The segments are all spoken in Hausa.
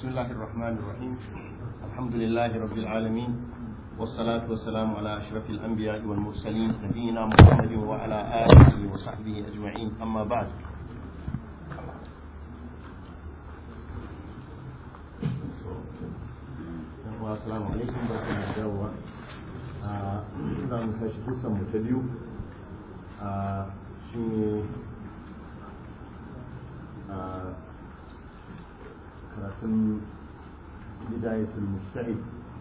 بسم الله الرحمن الرحيم الحمد لله رب العالمين والصلاة والسلام على أشرف الأنبياء والمرسلين نبينا محمد وعلى آله وصحبه أجمعين أما بعد السلام عليكم ورحمة الله وبركاته za mu tashi kusan mu ta biyu shi ne karatun bidayatul mustahid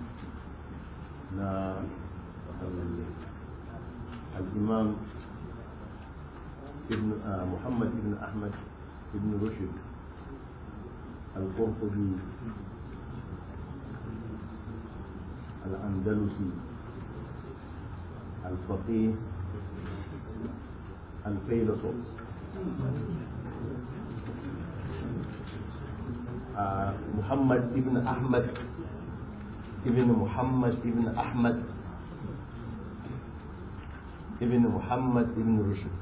na al-imam ابن محمد بن أحمد بن رشد القرطبي الأندلسي الفقيه الفيلسوف آه محمد ابن أحمد ابن محمد ابن أحمد ابن محمد ابن رشد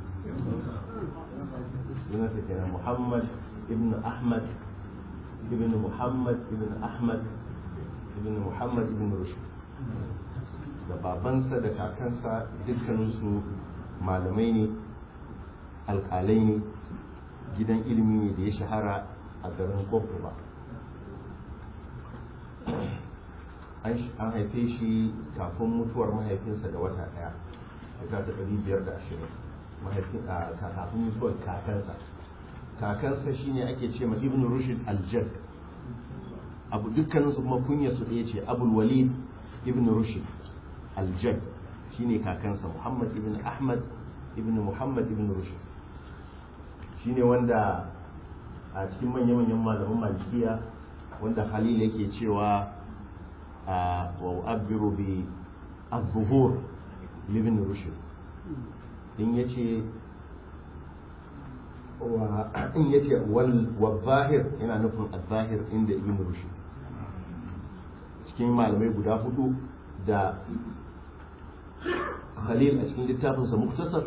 محمد ابن أحمد ابن محمد ابن أحمد ابن محمد ابن رشد da babansa da kakansa dukkaninsu malamai ne alkalai ne gidan ilimi ne da ya shahara a garin ba. an haife shi kafin mutuwar mahaifinsa da wata daya shekara ta ɗari biyar da ashirin kafin mutuwar kakansa kakansa shine ake ce ma ibn rushd al-jad abu dukkaninsu kuma kunyarsu ɗaya ce abul walid ibn rushd al-jad shine kakansa muhammad ibn ahmad ibn muhammad ibn rushd shine wanda a cikin manya-manyan malaman malikiya wanda halil yake cewa wa abiru bi az-zuhur ibn rushd in yace wa in yace wal wa zahir yana nufin az-zahir inda ibn rushd cikin malamai guda hudu da khalil a cikin littafinsa muktasar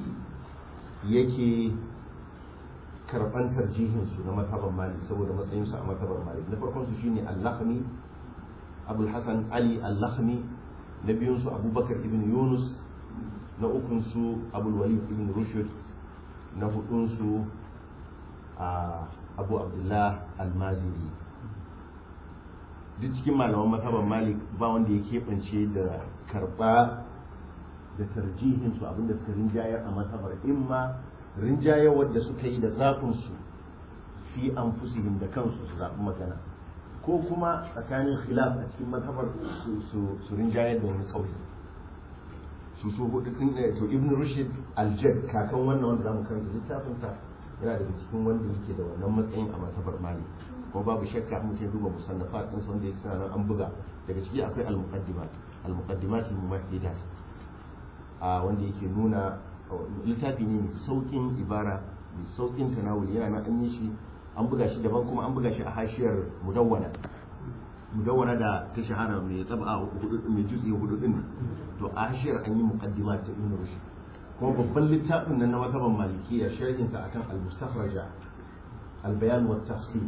yake karban tarjihinsu na matabar malik saboda matsayinsu a matabar malik na farkon su shine al-lakhmi abul hasan ali al-lakhmi na biyun su abubakar ibn yunus na ukun su abul walid ibn rushd na hudun su abu abdullah al-maziri duk cikin malaman matabar malik ba wanda ya keɓance da karɓa da tarjihin su abinda suka rinjayar a matabar imma rinjayar wadda suka yi da zafin su fi an fusihim da kansu su zaɓi magana ko kuma tsakanin khilaf a cikin matabar su rinjayar da wani kauye su su hudu din to ibn rushd al-jad kakan wannan wanda zamu karanta littafin sa yana daga cikin wanda yake da wannan matsayin a matabar malik kuma babu shakka mutum duba musannafat din wanda yake sanar an buga daga ciki akwai al-muqaddimat al-muqaddimat al-muwahhidat a wanda yake nuna littafi ne mai saukin ibara mai saukin tanawuli yana nan an yi shi an buga shi daban kuma an buga shi a hashiyar mudawwana mudawwana da ta shahara mai tsaba hudu mai jutsi hudu din to a hashiyar an yi muqaddimat ta ibn rushd kuma babban littafin nan na mazhaban malikiya sharhin sa akan al-mustakhraja al-bayan wa tafsir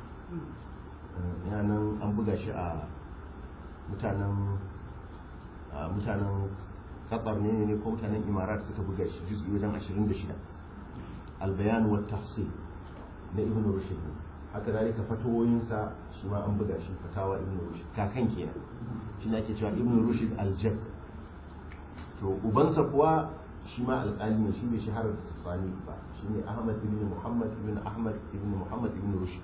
yanan an buga shi a mutanen mutanen qatar ne ne ko mutanen imarat suka buga shi juz'i wajen 26 albayan wa tafsir na ibn rushd haka dalika fatawoyinsa shi ma an buga shi fatawa ibn rushd kakan kenan shi ne ake cewa ibn rushd al-jab to ubansa kuwa shi ma alƙali ne shi bai shahara da tsani ba shi ne ahmad ibn muhammad ibn ahmad ibn muhammad ibn rushd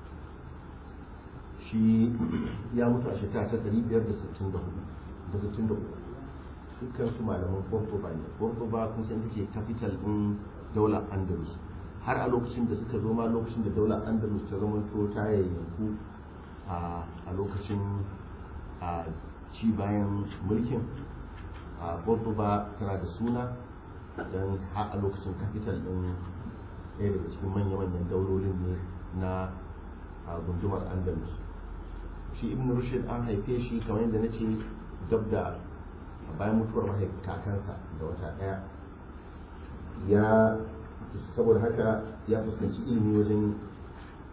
shi ya mutu a shekara ta 564 da 63 dukkan su malaman Cordoba ne Cordoba kun san ita ce capital din daular Andalus har a lokacin da suka zo ma lokacin da daular Andalus ta zama to ta yayyanku a lokacin a ci bayan mulkin a Cordoba tana da suna don har a lokacin capital din ɗaya daga cikin manya-manyan daulolin ne na gundumar Andalus shi ibn rushd an haife shi kamar yadda na ce gab da bayan mutuwar mahaifin kakansa da wata ɗaya ya saboda haka ya fuskanci ilimi wajen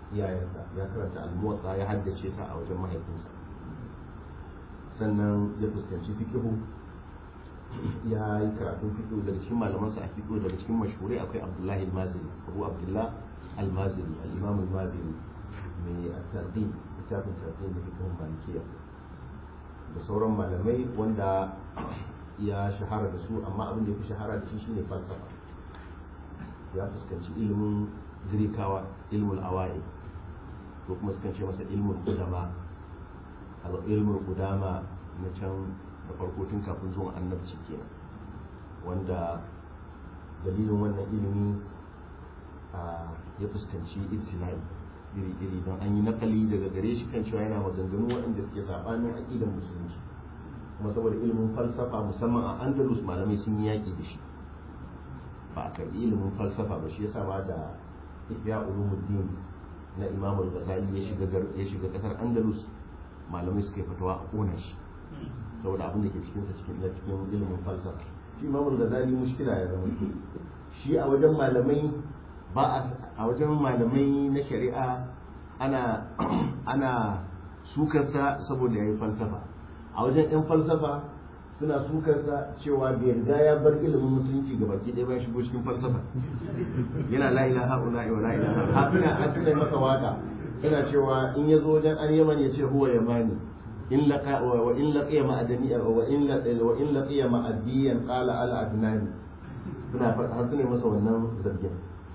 iyayensa ya karanta almuwatsa ya haddace ta a wajen mahaifinsa sannan ya fuskanci fikihu ya yi karatun fikihu daga cikin malamansa a fikihu daga cikin mashhurai akwai abdullahi almaziri abu abdullah almaziri al-imam almaziri mai at-tartib littafin tartib da fikihun malikiya da sauran malamai wanda ya shahara da su amma abin da ya fi shahara da shi shine falsafa ya fuskanci ilimin girkawa ilmul awai ko kuma sukan ce masa ilmul qudama al ilmul qudama na can da farko tun kafin zuwan annabci kenan wanda dalilin wannan ilimi ya fuskanci ibtilai iri-iri don an yi nakali daga gare shi kan cewa yana maganganu waɗanda suke saɓanin aƙidan musulunci kuma saboda ilimin falsafa musamman a andalus malamai sun yi yaƙi da shi ba a karɓi ilimin falsafa ba shi yasa ma da ihya ulumuddin na imam al-ghazali ya shiga ya shiga kasar andalus malamai suka yi fatawa a kona shi saboda abin da ke cikin sa cikin na cikin ilimin falsafa shi imam al-ghazali mushkila ya zama shi a wajen malamai ba a wajen malamai na shari'a ana ana sukarsa saboda yayi falsafa a wajen yan falsafa suna sukarsa cewa bai riga ya bar ilimin musulunci ga baki ɗaya ba ya shigo cikin falsafa yana la ilaha illa wa la ilaha hafina hafina masa waka yana cewa in ya zo wajen an yaman ya ce huwa yamani in laqa wa in laqiya ma'adani wa in laqiya wa in laqiya ma'adiyan qala al adnani suna har suna masa wannan zargin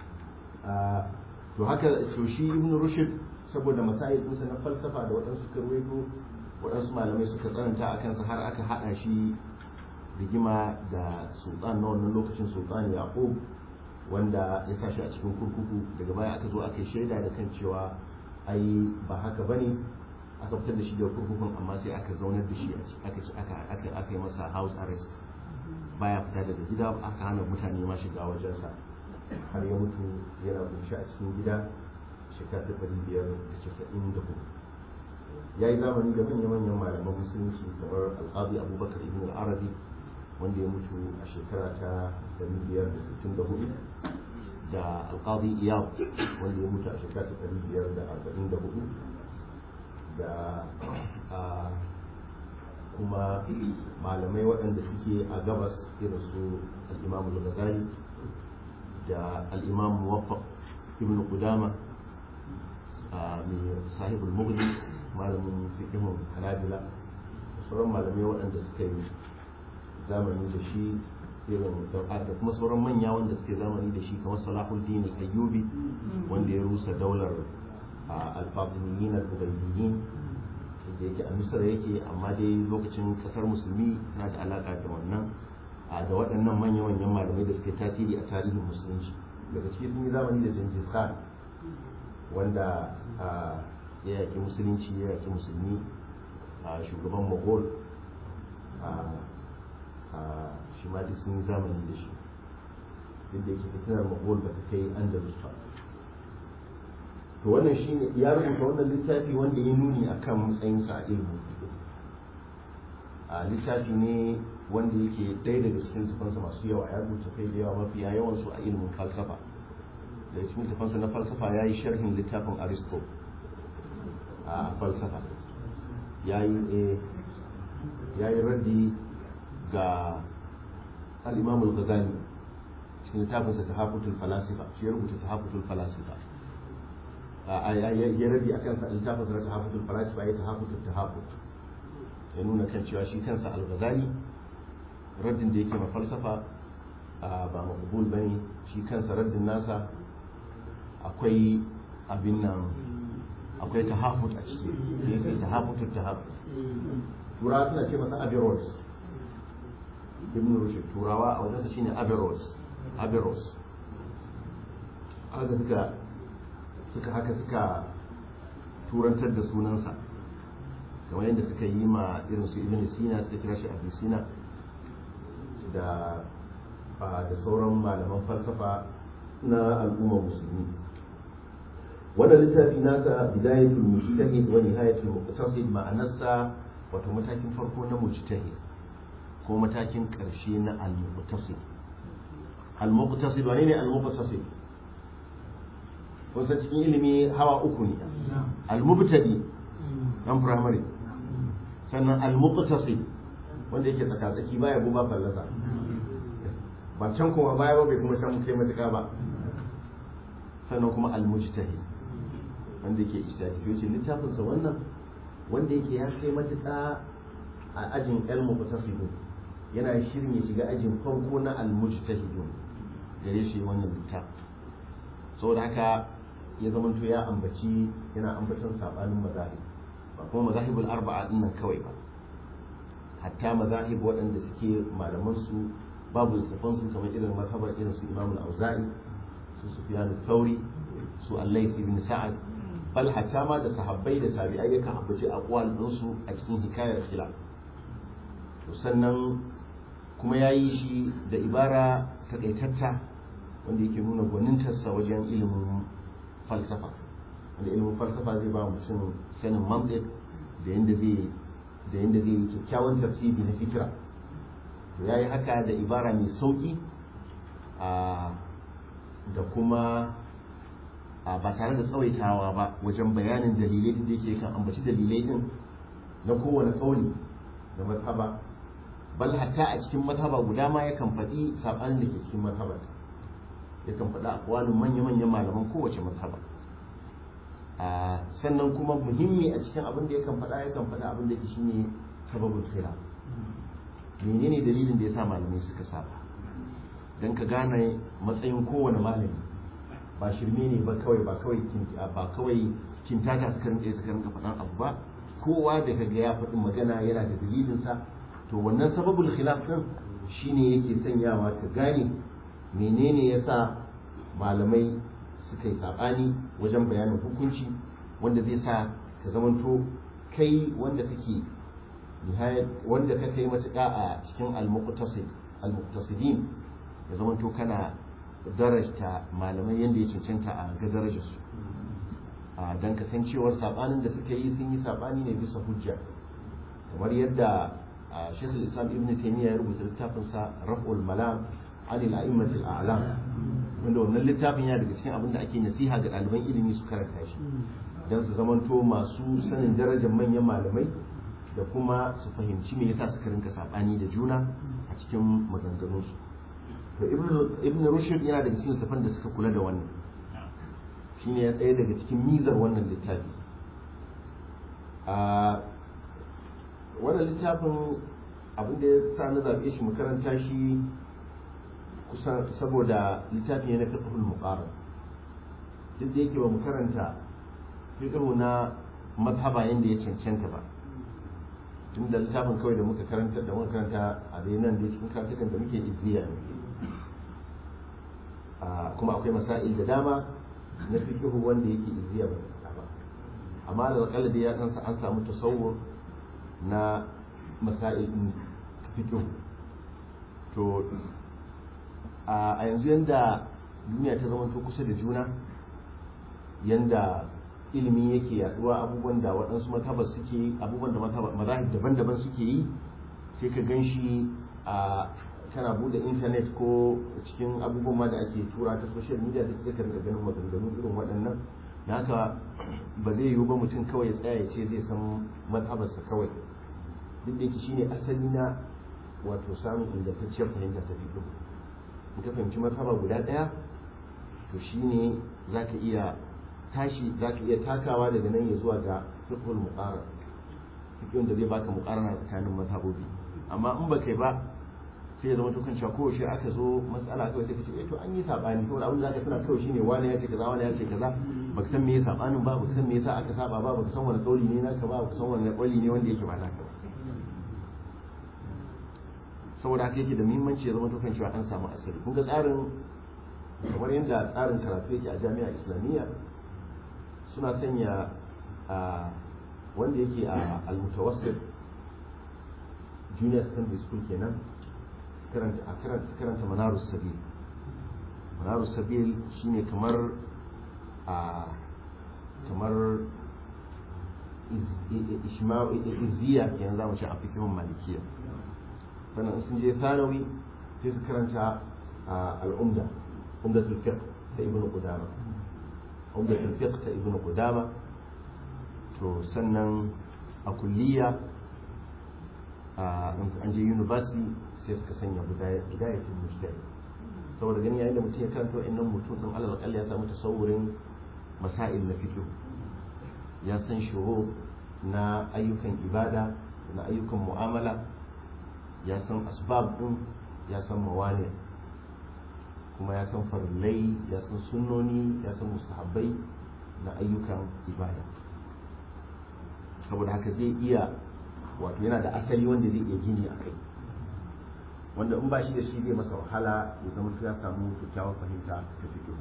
to haka to shi ibn rushd saboda masail ɗinsa na falsafa da waɗansu karwaito waɗansu malamai suka tsananta a kansa har aka haɗa shi rigima da sultan na wannan lokacin sultan yaqub wanda ya sa shi a cikin kurkuku daga baya aka zo aka yi shaida da kan cewa ai ba haka bane aka fitar da shi daga kurkukun amma sai aka zaunar da shi aka aka aka aka yi masa house arrest baya fita daga gida aka hana mutane ma shiga wajensa har ya mutu yana kunshi a cikin gida shekara ta ɗari biyar da casa'in da hudu ya yi zamani da manya-manyan malaman musulunci kamar al'adu abubakar ibn al-arabi wanda ya mutu a shekara ta 564 da alƙadi iyab wanda ya mutu a shekara ta 544 da kuma malamai waɗanda suke a gabas irin su al-imam al-ghazali da al-imam muwaffaq ibn qudama mai sahibul mughni malamin fiqhun hanabila sauran malamai waɗanda suka yi zamani da shi irin da kuma sauran manya wanda suke zamani da shi kamar salahuddin ayyubi wanda ya rusa daular al-fatimiyin al-ubaydiyyin da yake a misra yake amma dai lokacin kasar musulmi na da alaka da wannan da waɗannan manya-manyan malamai da suke tasiri a tarihin musulunci daga ciki sun yi zamani da Genghis Khan wanda ya yaƙi musulunci ya yaƙi musulmi a shugaban mogol shi ma duk sun yi zamani da shi duk da yake fitinar mogol ba ta kai andalus ba to wannan shi ne ya rubuta wannan littafi wanda ya nuni a kan matsayinsa a ilimin a littafi ne wanda yake ɗaya daga cikin tufansa masu yawa ya rubuta kai da yawa mafiya yawansu a ilimin falsafa daga cikin tufansa na falsafa ya yi sharhin littafin aristo a falsafa ya yi raddi ga al'imamul ghazali cikin littafinsa ta hafutul falasifa shi ya rubuta ta hafutul falasifa ya raddi a kansa littafinsa ta hafutul falasifa ya ta hafutul ta hafut ya nuna kan cewa shi kansa al-ghazali raddin da yake ma falsafa ba maqbul bane shi kansa raddin nasa akwai abin nan akwai tahafut a ciki da yake tahafutun tahafut turawa suna ce masa averroes ibn rushd turawa a wajensa shine averroes averroes haka suka suka haka suka turantar da sunansa kamar yadda suka yi ma irin su ibn sina suka kira shi abu sina da da sauran malaman falsafa na al'ummar musulmi wannan littafi nasa bidayatul mujtahid wa nihayatul muqtasid ma'anarsa wato matakin farko na mujtahid ko matakin karshe na al-muqtasid al-muqtasid wani ne al-muqtasid kun san cikin ilimi hawa uku ne al-mubtadi dan primary sannan al-muqtasid wanda yake tsaka-tsaki baya goma fallasa ba can kuma baya ba bai kuma can kai matuƙa ba sannan kuma al-mujtahid wanda yake ijtihadi to yace littafin sa wannan wanda yake ya kai matuƙa a ajin al-muqtasidun yana shirin ya shiga ajin farko na al-mujtahidun gare shi wannan littafin saboda haka ya zamanto ya ambaci yana ambacin sabanin mazahib ba kuma mazahibul arba'a din nan kawai ba hatta mazahib waɗanda suke malaman su babu littafan su kamar irin mazhabar irin su Imam al-Auza'i su Sufyan al-Thawri su Al-Layth ibn Sa'ad bal hatta ma da sahabbai da tabi'ai yakan ambaci aqwal din su a cikin hikayar khilaf to sannan kuma yayi shi da ibara takaitatta wanda yake nuna gwanintarsa wajen ilimin falsafa wanda ilimin falsafa zai ba mutum sanin mantiq da yadda zai da yadda zai yi kyakkyawan tafsiri na fikira to yayi haka da ibara mai sauki da kuma ba tare da tsawaitawa ba wajen bayanin dalilai da yake kan ambaci dalilai din na kowane kauli da mazhaba bal hatta a cikin mazhaba guda ma yakan faɗi saɓanin da ke cikin mazhabar yakan faɗa akwalin manya-manyan malaman kowace mazhaba sannan kuma muhimmi a cikin abin da yakan faɗa yakan faɗa abin da ke shine sababin khilaf menene dalilin da yasa malamai suka saba dan ka gane matsayin kowane malami ba shirme ne ba kawai ba kawai ba kawai kintata suka rinka suka rinka faɗan abu ba kowa da kaga ya faɗi magana yana da dalilinsa to wannan sababul khilaf din shine yake sanyawa ka gane menene yasa malamai suka yi saɓani wajen bayanin hukunci wanda zai sa ka zamanto kai wanda kake wanda ka kai matuƙa a cikin al-muqtasidin ya zamanto kana darajta malamai yadda ya cancanta a ga darajarsu a don kasancewar saɓanin da suka yi sun yi saɓani ne bisa hujja kamar yadda shekul islam ibn taimiyya ya rubuta littafinsa raf'ul malam anil a'immatil a'lam wanda wannan littafin ya daga cikin abin da ake nasiha ga ɗaliban ilimi su karanta shi don su zamanto masu sanin darajar manyan malamai da kuma su fahimci me yasa suka rinka sabani da juna a cikin maganganunsu to ibn rushd yana daga cikin safan da suka kula da wannan shine ya tsaye daga cikin mizar wannan littafi a wannan littafin abin da ya sa na zaɓe shi mu karanta shi kusan saboda littafi ne na fiqhul muqarrab duk da yake ba mu karanta fiqhu na mazhaba yanda ya cancanta ba tun da littafin kawai da muka karanta da muka karanta a dai nan da cikin karatukan da muke izziya ne kuma akwai masail da dama na fiqhu wanda yake izziya ba ba amma da kalla da ya kansa an samu tasawur na masail din fiqhu to a yanzu yanda duniya ta zama kusa da juna yanda ilimi yake yaduwa abubuwan da waɗansu matabar suke abubuwan da mazahib daban-daban suke yi sai ka gan shi a kana bude intanet ko cikin abubuwan ma da ake tura ta social media da suka rinka ganin maganganu irin waɗannan da haka ba zai yiwu ba mutum kawai ya tsaya ya ce zai san matabarsa kawai duk da yake shine asali na wato samun ingantacciyar fahimta ta fiƙo in ka fahimci martaba guda ɗaya to shine za ka iya tashi za ka iya takawa daga nan ya zuwa ga fiqhul muqarrar fiqhun da zai baka muqarrana tsakanin mazhabobi amma in ba kai ba sai ya zama to kan ko shi aka zo matsala kawai sai ka ce eh to an yi sabani to abin da zaka tuna kawai shine wani ya ce kaza wani ya ce kaza baka san me ya sabanin ba baka san me yasa aka saba ba baka san wani kauli ne naka ba baka san wani kauli ne wanda yake ba naka ba saboda haka yake da muhimmanci ya zama to kan cewa an samu asali kun ga tsarin kamar yadda tsarin karatu yake a jami'a islamiyya suna sanya a wanda yake a almutawassit junior secondary school kenan a karanta su karanta manarus sabil manarus sabil shine kamar a kamar izziya kenan za mu ce a fikihun malikiya sannan sun je thanawi sai su karanta al'umda umdatul fiqh da ibnu qudama umdatul fiqh ta ibnu qudama to sannan a kulliya an je university sai suka sanya bidayatul mujtahid saboda gani yayin da mutum ya karanta wa'annan mutum din alal akalla ya samu tasawurin masail na fiqh ya san shuru na ayyukan ibada na ayyukan mu'amala ya san asbab din ya san mawani kuma ya san farillai ya san sunnoni ya san mustahabbai na ayyukan ibada saboda haka zai iya wato yana da asali wanda zai iya gini a kai wanda in ba shi da shi zai masa wahala ya zama ya samu kyakkyawar fahimta ta fito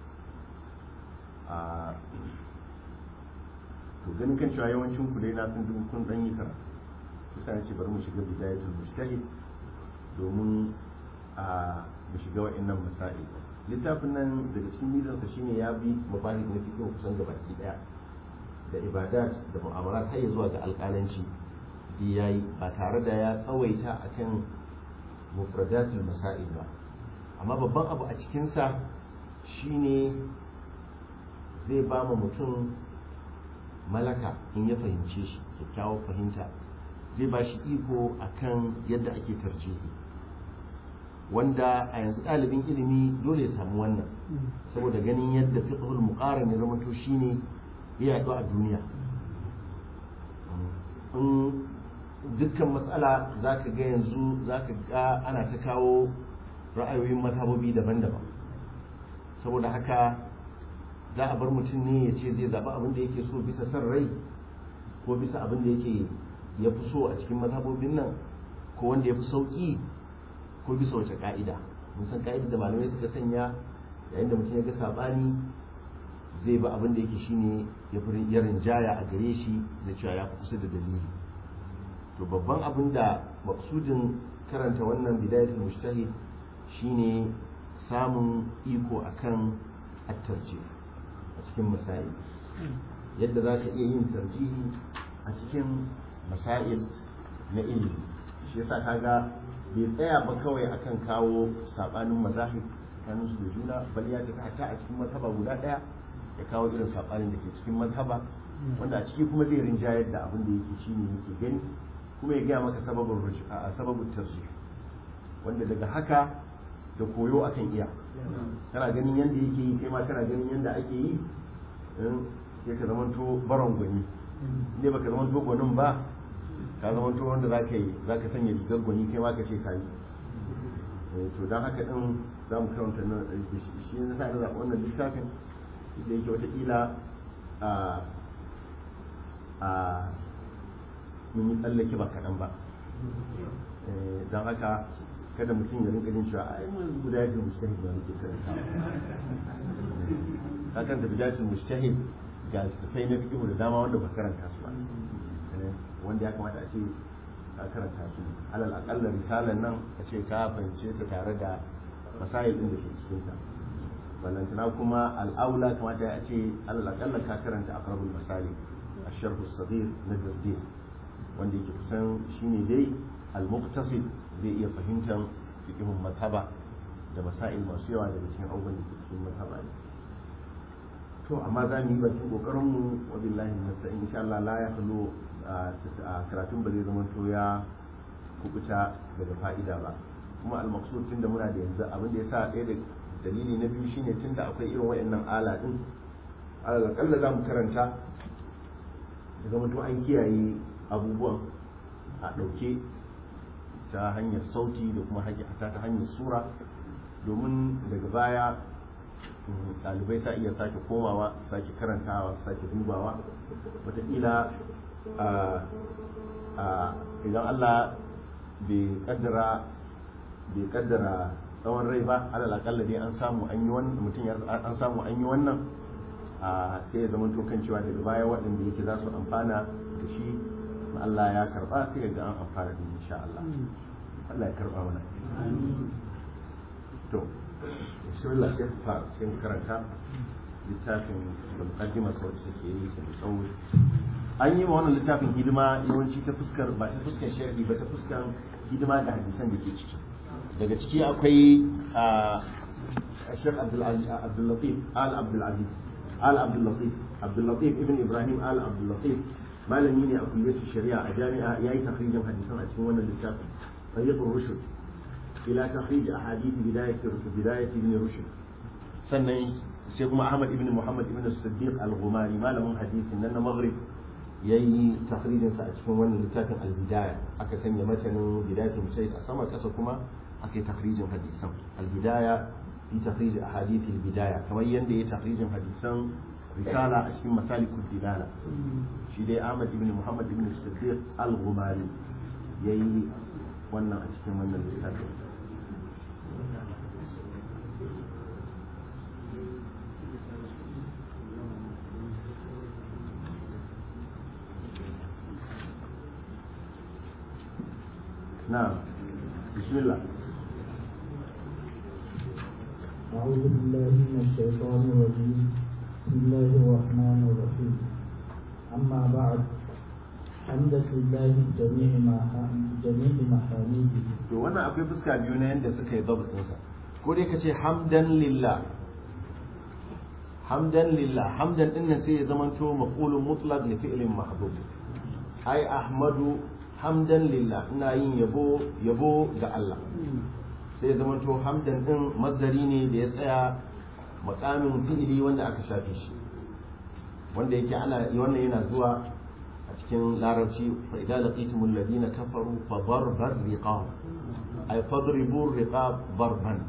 to ganin kan cewa yawancin ku dai na sun duk kun dan yi karatu kusa ce bari mu shiga bidayatul mujtahid domin a mu shiga wa'annan masail littafin nan daga cikin nizansa shine ya bi mabahis na fiqh kusan gabaki daya da ibadat da mu'amalat har zuwa ga alƙalanci di yayi ba tare da ya tsawaita akan mufradatul masail ba amma babban abu a cikinsa shine zai ba mu mutum malaka in ya fahimce shi kyakkyawar fahimta zai ba shi iko akan yadda ake tarjihi wanda a yanzu ɗalibin ilimi dole ya samu wannan saboda ganin yadda fiqhul muqaran ya zama to shine ya yaɗu a duniya in dukkan matsala za ka ga yanzu za ka ga ana ta kawo ra'ayoyin mazhabobi daban-daban saboda haka za a bar mutum ne ya ce zai zaɓi abin da yake so bisa son rai ko bisa abin da yake ya fi so a cikin mazhabobin nan ko wanda ya fi sauƙi ko bisa wace ƙa'ida mun san ƙa'ida da malamai suka sanya yayin da mutum ya ga saɓani zai ba abin da yake shine ya fi ya rinjaya a gare shi da cewa ya fi kusa da dalili to babban abin da maksudin karanta wannan bidayatul mujtahid shine samun iko akan at-tarjih a cikin masail yadda za ka iya yin tarjihi a cikin masail na ilimi shi yasa kaga bai tsaya ba kawai akan kawo sabanin mazahib tsakanin su da juna bal ya tafi hatta a cikin mazhaba guda daya ya kawo irin sabanin da ke cikin mazhaba wanda a ciki kuma zai rinjayar da abin da yake shine yake gani kuma ya gaya maka sababin a sababin tarjih wanda daga haka da koyo akan iya kana ganin yadda yake yi kai ma kana ganin yadda ake yi sai ka zamanto baron gwani ne baka zamanto gwanin ba ka zamanto wanda za ka yi za ka sanya rigar gwani kai ma ka ce ka yi to don haka din za mu karanta nan shi ne sa da zaɓa wannan littafin da yake watakila a a mun yi tsallake ba kaɗan ba don haka kada mutum ya rinka jin cewa ai mun guda yake mujtahid ba muke karanta ka kan da bidatul mujtahid ga sufai na fiqh da dama wanda ba karanta su ba wanda ya kamata a ce ka karanta su alal aqalla risalan nan a ce ka fahimce ta tare da masail din da ke cikin ta ballantana kuma al'aula kamata ya ce alal aqalla ka karanta aqrabul masalik الشرح الصغير نجر الدين wanda yake kusan shine dai al-muqtasid zai iya fahimtar fikihun mazhaba da masail masu yawa daga cikin abubuwan da ke cikin mazhaba ne to amma za mu yi bakin kokarin mu wa billahi nasta'in insha Allah la ya khulu karatun ba zai zama to ya kubuta daga fa'ida ba kuma al-maqsud tunda muna da yanzu abin da yasa ɗaya da dalili na biyu shine tunda akwai irin wayannan ala din alal kalla za mu karanta ya zama to an kiyaye abubuwan a ɗauke ta hanyar sauti da kuma ta ta hanyar sura domin daga baya ɗalibai sa iya sake komawa sake karantawa sake dubawa wataƙila idan allah bai kaddara bai kaddara tsawon rai ba alal akalla dai an samu an yi wannan mutum an samu an yi wannan sai ya zama kan cewa daga baya waɗanda yake za su amfana da shi Allah ya karba sai ga an amfana da insha Allah Allah ya karba mana to bismillah sai fara sai karanta littafin da mukaddima sau da take yi da tsawo an yi wa wannan littafin hidima yawanci ta fuskar ba ta fuskar sharhi ba ta fuskar hidima da hadisan da ke ciki daga ciki akwai a Sheikh Abdul Latif Al Abdul Aziz al abdul latif abdul latif ibn ibrahim al abdul latif malami ne a kulliyar shari'a a jami'a yayi takhrijin hadisan a cikin wannan littafin tariqur rushd ila takhrij ahadith bidayat bidayat ibn rushd sannan sai kuma ahmad ibn muhammad ibn siddiq al-ghumari malamin hadisin nan na maghrib yayi takhrijin sa a cikin wannan littafin al-bidaya aka sanya matanin bidayatul mujtahid a sama kasa kuma aka yi takhrijin hadisan al-bidaya fi takhrij ahadith al-bidaya kamar yanda yayi takhrijin hadisan risala a cikin masalikul dilala shi dai ahmad ibn muhammad ibn siddiq al-ghumari yayi wannan a cikin wannan littafin نعم بسم الله أعوذ بالله من الشيطان الرجيم بسم الله الرحمن الرحيم أما بعد حمدا لله جميع ما جميع محامده to wannan akwai fuska biyu na yadda suka yi dabbinsa ko dai ka ce hamdan lillah hamdan lillah hamdan din nan sai ya zamanto maqulun mutlaq li fi'lin mahdhuf ai ahmadu hamdan lillah ina yin yabo yabo ga Allah sai ya zamanto hamdan din masdari ne da ya tsaya makamin fi'ili wanda aka shafe shi wanda yake ana wannan yana zuwa a cikin larabci fa idza laqitumul ladina kafaru fa darbar riqab ay fadribu riqab darban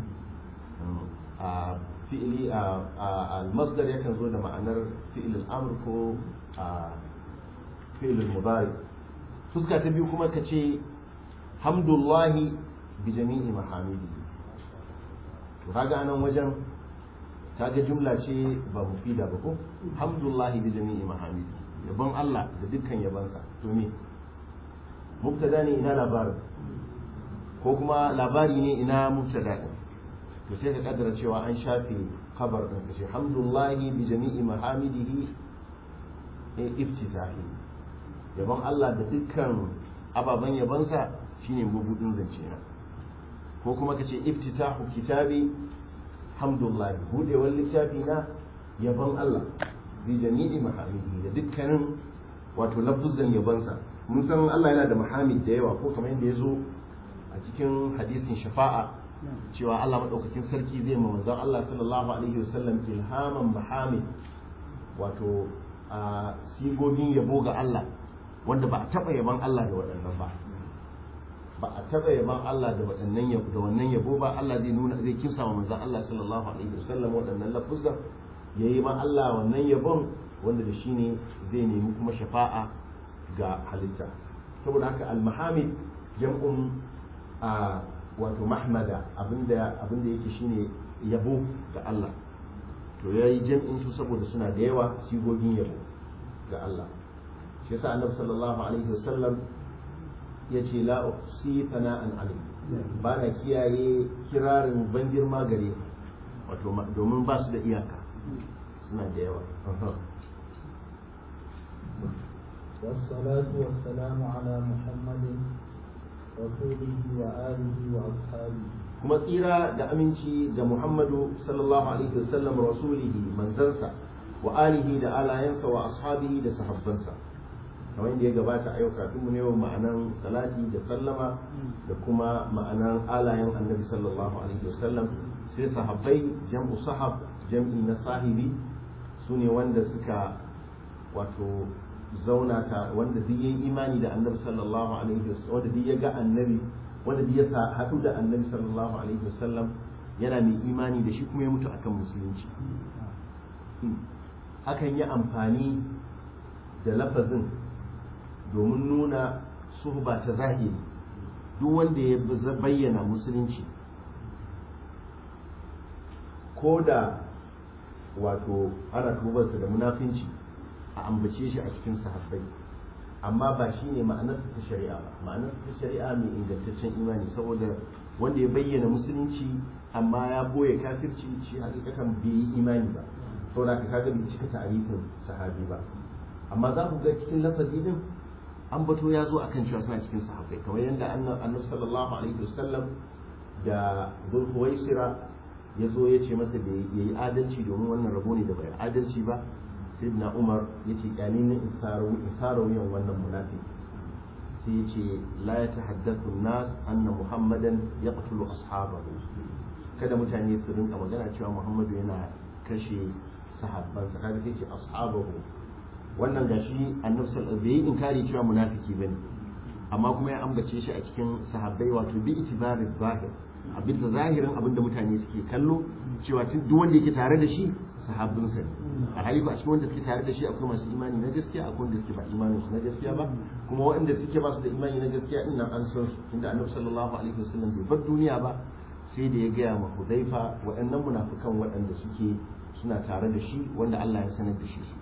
a fi'ili al-masdar yakan zo da ma'anar fi'il al-amr ko fi'il al-mudari fuska ta biyu kuma kace hamdullahi bi jami'i mahamidi to kaga anan wajen kaga jumla ce ba mufida ba ko hamdullahi bi jami'i mahamidi yabon Allah da dukkan yabansa to me mubtada ne ina labarin ko kuma labari ne ina mubtada din to sai ka kaddara cewa an shafe khabar din kace hamdullahi bi jami'i mahamidihi e iftitahi yabon Allah da dukkan ababen yabansa shine mabudin zance na ko kuma kace iftitahu kitabi hamdullahi budewar littafi na yabon Allah bi jami'i mahamidihi da dukkanin wato lafuzan yabansa mun san Allah yana da mahamid da yawa ko kamar yadda ya zo a cikin hadisin shafa'a cewa Allah maɗaukakin sarki zai ma manzon Allah sallallahu alaihi wasallam ilhaman mahamid wato a sigogin yabo ga Allah wanda ba a taɓa yaban Allah da waɗannan ba ba a taɓa yaban Allah da waɗannan yabo da wannan yabo ba Allah zai nuna zai kinsa ma manzon Allah sallallahu alaihi wasallam waɗannan lafuzan yayi ma Allah wannan yabon wanda da shi ne zai nemi kuma shafa'a ga halitta saboda haka al-mahamid jam'un a wato mahmada abinda abinda yake shine yabo ga Allah to yayi jam'in su saboda suna da yawa sigogin yabo ga Allah shi yasa annabi sallallahu alaihi wasallam yace la usi sana'an alim ba na kiyaye kirarin ban girma gare wato domin ba su da iyaka suna da yawa والصلاة والسلام على محمد رسوله وآله وأصحابه kuma tsira da aminci ga Muhammadu sallallahu alaihi wasallam rasulihi manzansa wa alihi da alayansa wa ashabihi da sahabbansa kamar yadda ya gabata a yau kafin mu ne ma'anan salati da sallama da kuma ma'anan alayan annabi sallallahu alaihi wasallam sai sahabbai jam'u sahab jam'i na sahibi su ne wanda suka wato zauna ta wanda duk yayi imani da annabi sallallahu alaihi wasallam wanda duk ya ga annabi wanda duk ya haɗu da annabi sallallahu alaihi wasallam yana mai imani da shi kuma ya mutu akan musulunci akan yi amfani da lafazin domin nuna suhba ta zahiri duk wanda ya bayyana musulunci ko da wato ana tubarsa da munafinci a ambace shi a cikin sahabbai amma ba shi ne ma'anarsa ta shari'a ba ma'anarsa ta shari'a mai ingantaccen imani saboda wanda ya bayyana musulunci amma ya boye kafirci shi hakikatan bai yi imani ba saboda ka kaga bai cika ta'arifin sahabi ba amma za ku ga cikin lafazi din an bato ya zo akan cewa suna cikin sahabbai kamar yadda annabi sallallahu alaihi wasallam da zulhuwaisira ya zo ya ce masa da ya yi adalci domin wannan rabo ne da bai adalci ba sai na umar ya ce kyani na isara wuyan wannan munafiki sai ya ce la ya tahaddathu nas anna muhammadan yaqtulu ashabahu kada mutane su rinka magana cewa muhammadu yana kashe sahabbansa kaga sai ce ashabahu wannan gashi annabi sallallahu alaihi wasallam inkari cewa munafiki bane amma kuma ya ambace shi a cikin sahabbai wato bi itibari zahir abin da zahirin abin da mutane suke kallo cewa tun duk wanda yake tare da shi sahabbin sa a hali ba a cikin wanda suke tare da shi akwai masu imani na gaskiya akwai wanda suke ba imanin su na gaskiya ba kuma waɗanda suke ba su da imani na gaskiya din nan an san su tunda annabi sallallahu alaihi wasallam bai bar duniya ba sai da ya gaya ma Hudhaifa waɗannan munafikan waɗanda suke suna tare da shi wanda Allah ya sanar da shi su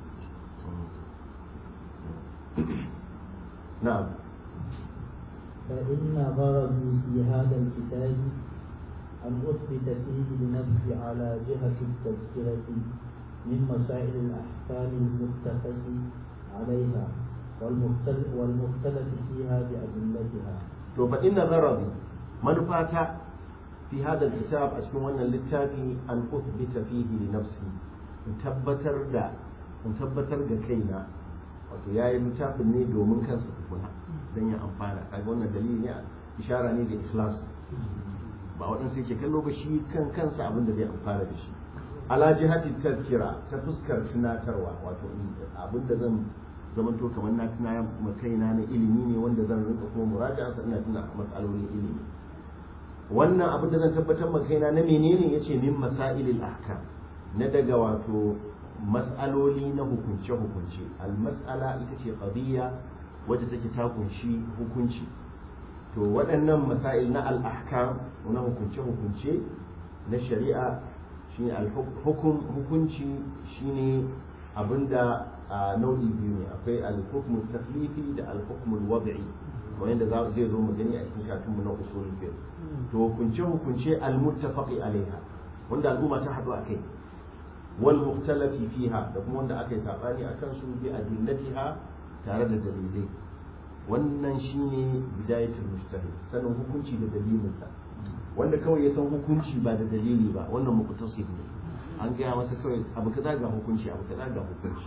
na'am فإن غرضي في هذا الكتاب أن أثبت فيه لنفسي على جهة التذكرة من مسائل الأحكام المتفق عليها والمختلف, والمختلف فيها بأدلتها. to fa inna gharabi manufata fi hada kitab a cikin wannan littafi an uthbita fihi li nafsi in tabbatar da in tabbatar da kaina wato yayi littafin ne domin kansa tukuna dan ya amfana kaga wannan dalili ne ishara ne da ikhlas ba waɗansu yake kallo ba shi kan kansa abin da zai amfana da shi ala jihati tazkira ta fuskar tunatarwa wato abin da zan zamanto kamar na tuna kaina na ilimi ne wanda zan rinka kuma muraja'a sa ina tuna matsalolin ilimi wannan abin da zan tabbatar ma kaina na menene yace min masailil ahkam na daga wato mas'aloli na hukunce hukunce al mas'ala ita ce qadiyya wacce take ta kunshi hukunci to waɗannan masail na al ahkam na hukunce hukunce na shari'a shine al hukum hukunci shine abinda a nau'i biyu ne akwai al-hukmu taklifi da al-hukmu wad'i kamar yadda zai zo mu gani a cikin karatun mu na usul fiqh to hukunce hukunce al-muttafaqi alaiha wanda al'umma ta haɗu akai wal mukhtalafi fiha da kuma wanda aka yi sabani akan su bi adillatiha tare da dalilai wannan shine bidayatul mujtahid sanin hukunci da dalilinsa wanda kawai ya san hukunci ba da dalili ba wannan muqtasid ne an gaya masa kawai abu kaza ga hukunci abu kaza ga hukunci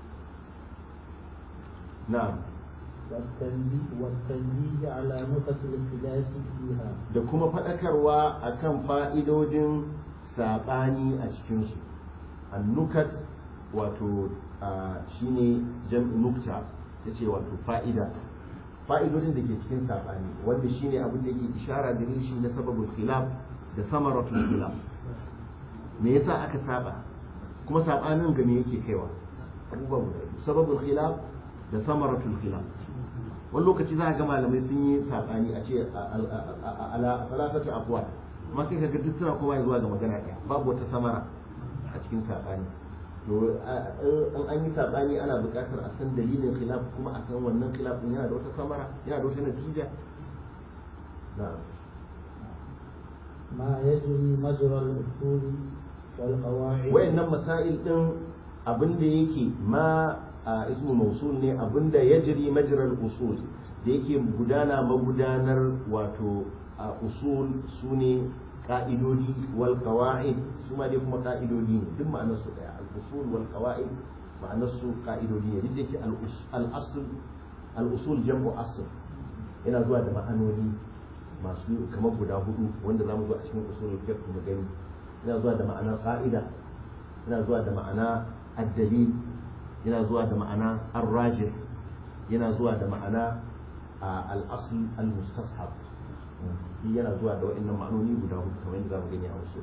na'am والتنبيه على نقط الاختلاف فيها da kuma faɗakarwa akan fa'idodin saɓani a cikinsu annukat wato shine jam'i nukta ta ce wato fa'ida fa'idodin da ke cikin saɓani wanda shine abin da ke ishara da shi na sababin khilaf da samaratul khilaf me yasa aka saba kuma saɓanin ga me yake kaiwa abubuwa guda biyu sababul khilaf da samaratul khilaf wani lokaci za a ga malamai sun yi saɓani a ce ala salatatu afwa amma sai ka ga duk suna kowa zuwa ga magana ɗaya babu wata samara a cikin saɓani to in an yi saɓani ana buƙatar a san dalilin khilaf kuma a san wannan khilaf din yana da wata samara yana da wata natija na'am ما يجري مجرى الأصول والقواعد wayannan masail din abinda yake ma a ismu mausul ne abinda ya jiri majiral usul da yake gudana magudanar wato a usul su ne ka'idodi wal qawa'id su ma dai kuma ka'idodi ne duk ma'anar su daya al usul wal qawa'id ma'anar su ka'idodi ne duk da yake al asl al usul jam'u asl yana zuwa da ma'anoni masu kamar guda hudu wanda zamu zo a cikin usulul fiqh mu gani yana zuwa da ma'ana qa'ida yana zuwa da ma'ana ad-dalil yana zuwa da ma'ana ar-rajih yana zuwa da ma'ana al-asl al-mustashab yana zuwa da wa'annan ma'anoni guda hudu kamar yadda zamu gani a wasu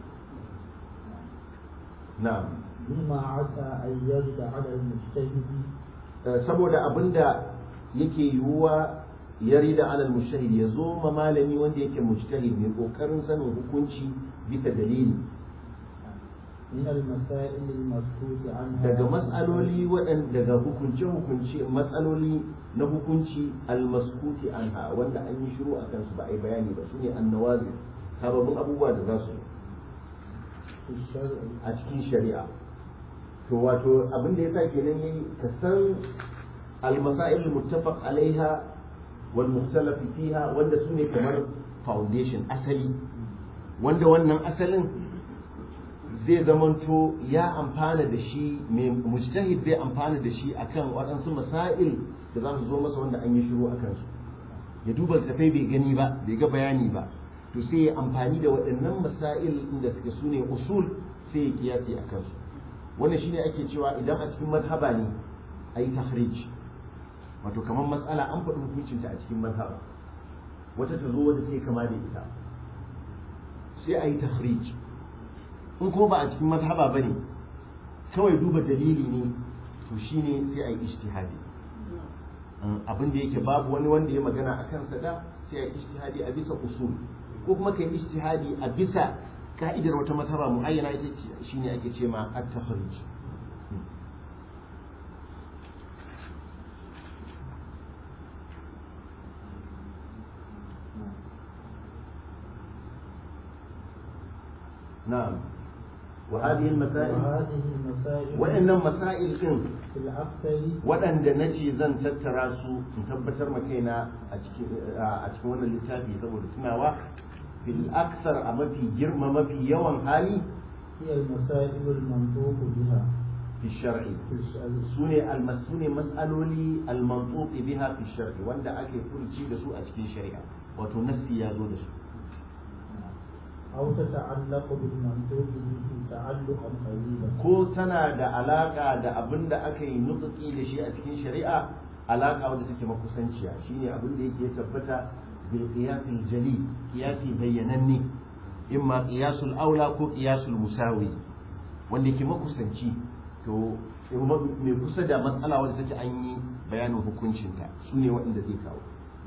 na'am مما عسى أن يرد على المجتهد saboda abinda yake yiwuwa ya rida alal mujtahid ya zo ma malami wanda yake mujtahid mai kokarin sanin hukunci bisa dalili من المسائل المسكوت عنها daga mas'aloli waɗanda daga hukunce hukunci matsaloli na hukunci almaskuti anha wanda an yi shiru a kansu ba a yi bayani ba su ne annawazi sababbin abubuwa da za su في الشرع a cikin shari'a to wato abin da ya sa kenan yayi ka san almasail muttafaq alaiha wal mukhtalaf fiha wanda su ne kamar foundation asali wanda wannan asalin zai zamanto ya amfana da shi mai mujtahid zai amfana da shi akan waɗansu masail da za su zo masa wanda an yi shiru a kansu ya duba tafai bai gani ba bai ga bayani ba to sai ya amfani da waɗannan masail inda suke su ne usul sai ya kiyasi a kansu wannan shine ake cewa idan a cikin mazhaba ne a yi tahrij wato kamar matsala an faɗi hukuncinta a cikin mazhaba wata ta zo wadda ta kama da ita sai a yi tahrij in kuma ba a cikin mazhaba ba ne kawai duba dalili ne to shine sai a yi ijtihadi abin da yake babu wani wanda ya magana a kansa da sai a yi ijtihadi a bisa usul ko kuma ka yi ijtihadi a bisa ka'idar wata mazhaba muayyana ita ce shine ake ce ma at-takhrij نعم وهذه المسائل وهذه المسائل وإن مسائل إن في الأكثر waɗanda na ce zan tattara su in tabbatar ma kaina a cikin wannan littafi saboda tunawa fil aksar a mafi girma mafi yawan hali هي المسائل المنطوق بها fi shar'i في الشرع su ne su ne mas'aloli al-mantuqi biha fi shar'i wanda ake furci da su a cikin shari'a wato nassi ya zo da su أو تتعلق بالمنطوق به تعلقا قريبا ko tana da alaka da abin da aka yi nutsuki da shi a cikin shari'a alaka wanda take makusanciya shine abin da yake tabbata bil qiyasil jali qiyasi bayyananne imma qiyasul aula ko qiyasul musawi wanda yake makusanci to mai kusa da matsala wanda take an yi bayanin hukuncinta su ne waɗanda zai kawo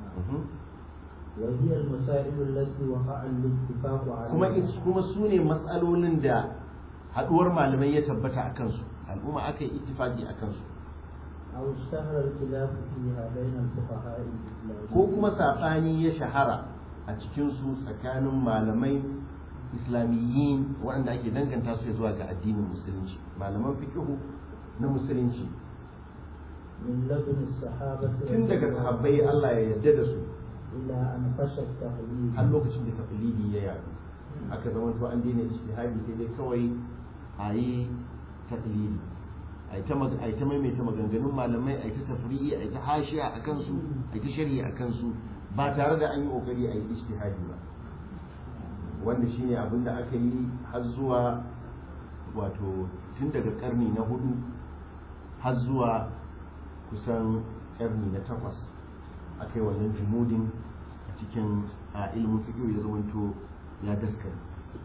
وهي المسائل التي وقع الاتفاق kuma عليها kuma su ne matsalolin da haɗuwar malamai ya tabbata a kansu al'umma aka yi ittifaqi a kansu أو اشتهر الخلاف فيها بين الفقهاء الإسلاميين ko kuma saɓani ya shahara a cikinsu tsakanin malamai islamiyyin waɗanda ake danganta su zuwa ga addinin musulunci malaman fiqhu na musulunci من لدن الصحابة tun daga sahabbai Allah ya yarda da su إلى أن فشى التقليد har lokacin da taqlidi ya yaɗu aka zama to an daina ijtihadi sai dai kawai a yi taqlidi a ta mag- a ta maimaita maganganun malamai a ta tafri'i a ta hashiya a kansu a ta sharhi a kansu ba tare da an yi kokari a yi ijtihadi ba wanda shine abin da aka yi har zuwa wato tun daga karni na hudu har zuwa kusan karni na takwas aka yi wannan jumudin a cikin a ilimin fikiyo ya zamanto ya daskare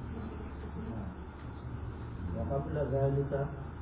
وقبل ذلك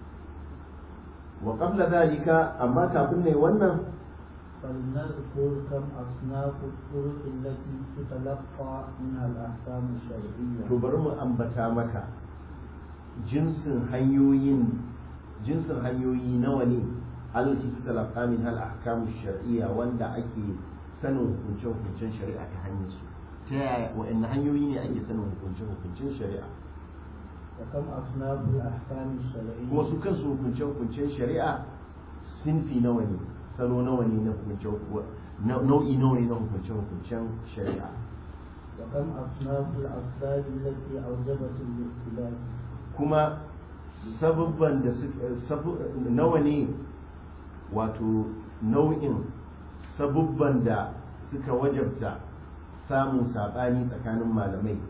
wa qabla dhalika amma kafin ne wannan فلنذكر كم أصناف الطرق التي تتلقى منها الأحكام الشرعية to bari mu ambata maka jinsin hanyoyin jinsin hanyoyi nawa ne allati tutalaqa min hal ahkam shar'iyya wanda ake sanin hukuncin hukuncin shari'a ta hanyar su ta yaya wa'anne hanyoyi ne ake sanin hukuncin hukuncin shari'a وكم أصناف الأحكام الشرعية kuma su kansu hukuncin hukuncin shari'a sinfi nawa ne salo nawa ne na hukuncin na- nau'i nawa ne na hukuncin hukuncin shari'a وكم أصناف الأسباب التي أوجبت الاختلاف kuma sabubban da su sabu- nawa ne wato nau'in sabubban da suka wajabta samun saɓani tsakanin malamai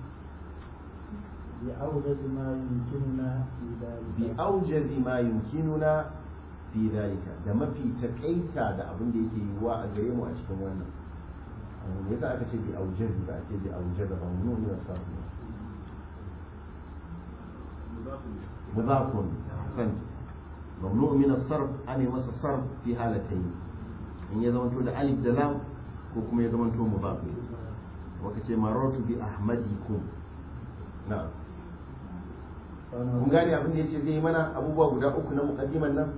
بأوجز ما يمكننا في bi ذلك aujazi ma yumkinuna fi dalika da mafi takaita da abin da yake yiwuwa a gare mu a cikin wannan me yasa aka ce bi aujazi ba a ce bi aujaza ba mu nuna sabu مضاف أحسنت ممنوع من الصرف أن يمس الصرف في هالتين إن يزمن تود ألف دلام وكم يزمن تود مضاف وكتي مررت بأحمدكم نعم kun gane abin da yace zai yi mana abubuwa guda uku na muqaddiman nan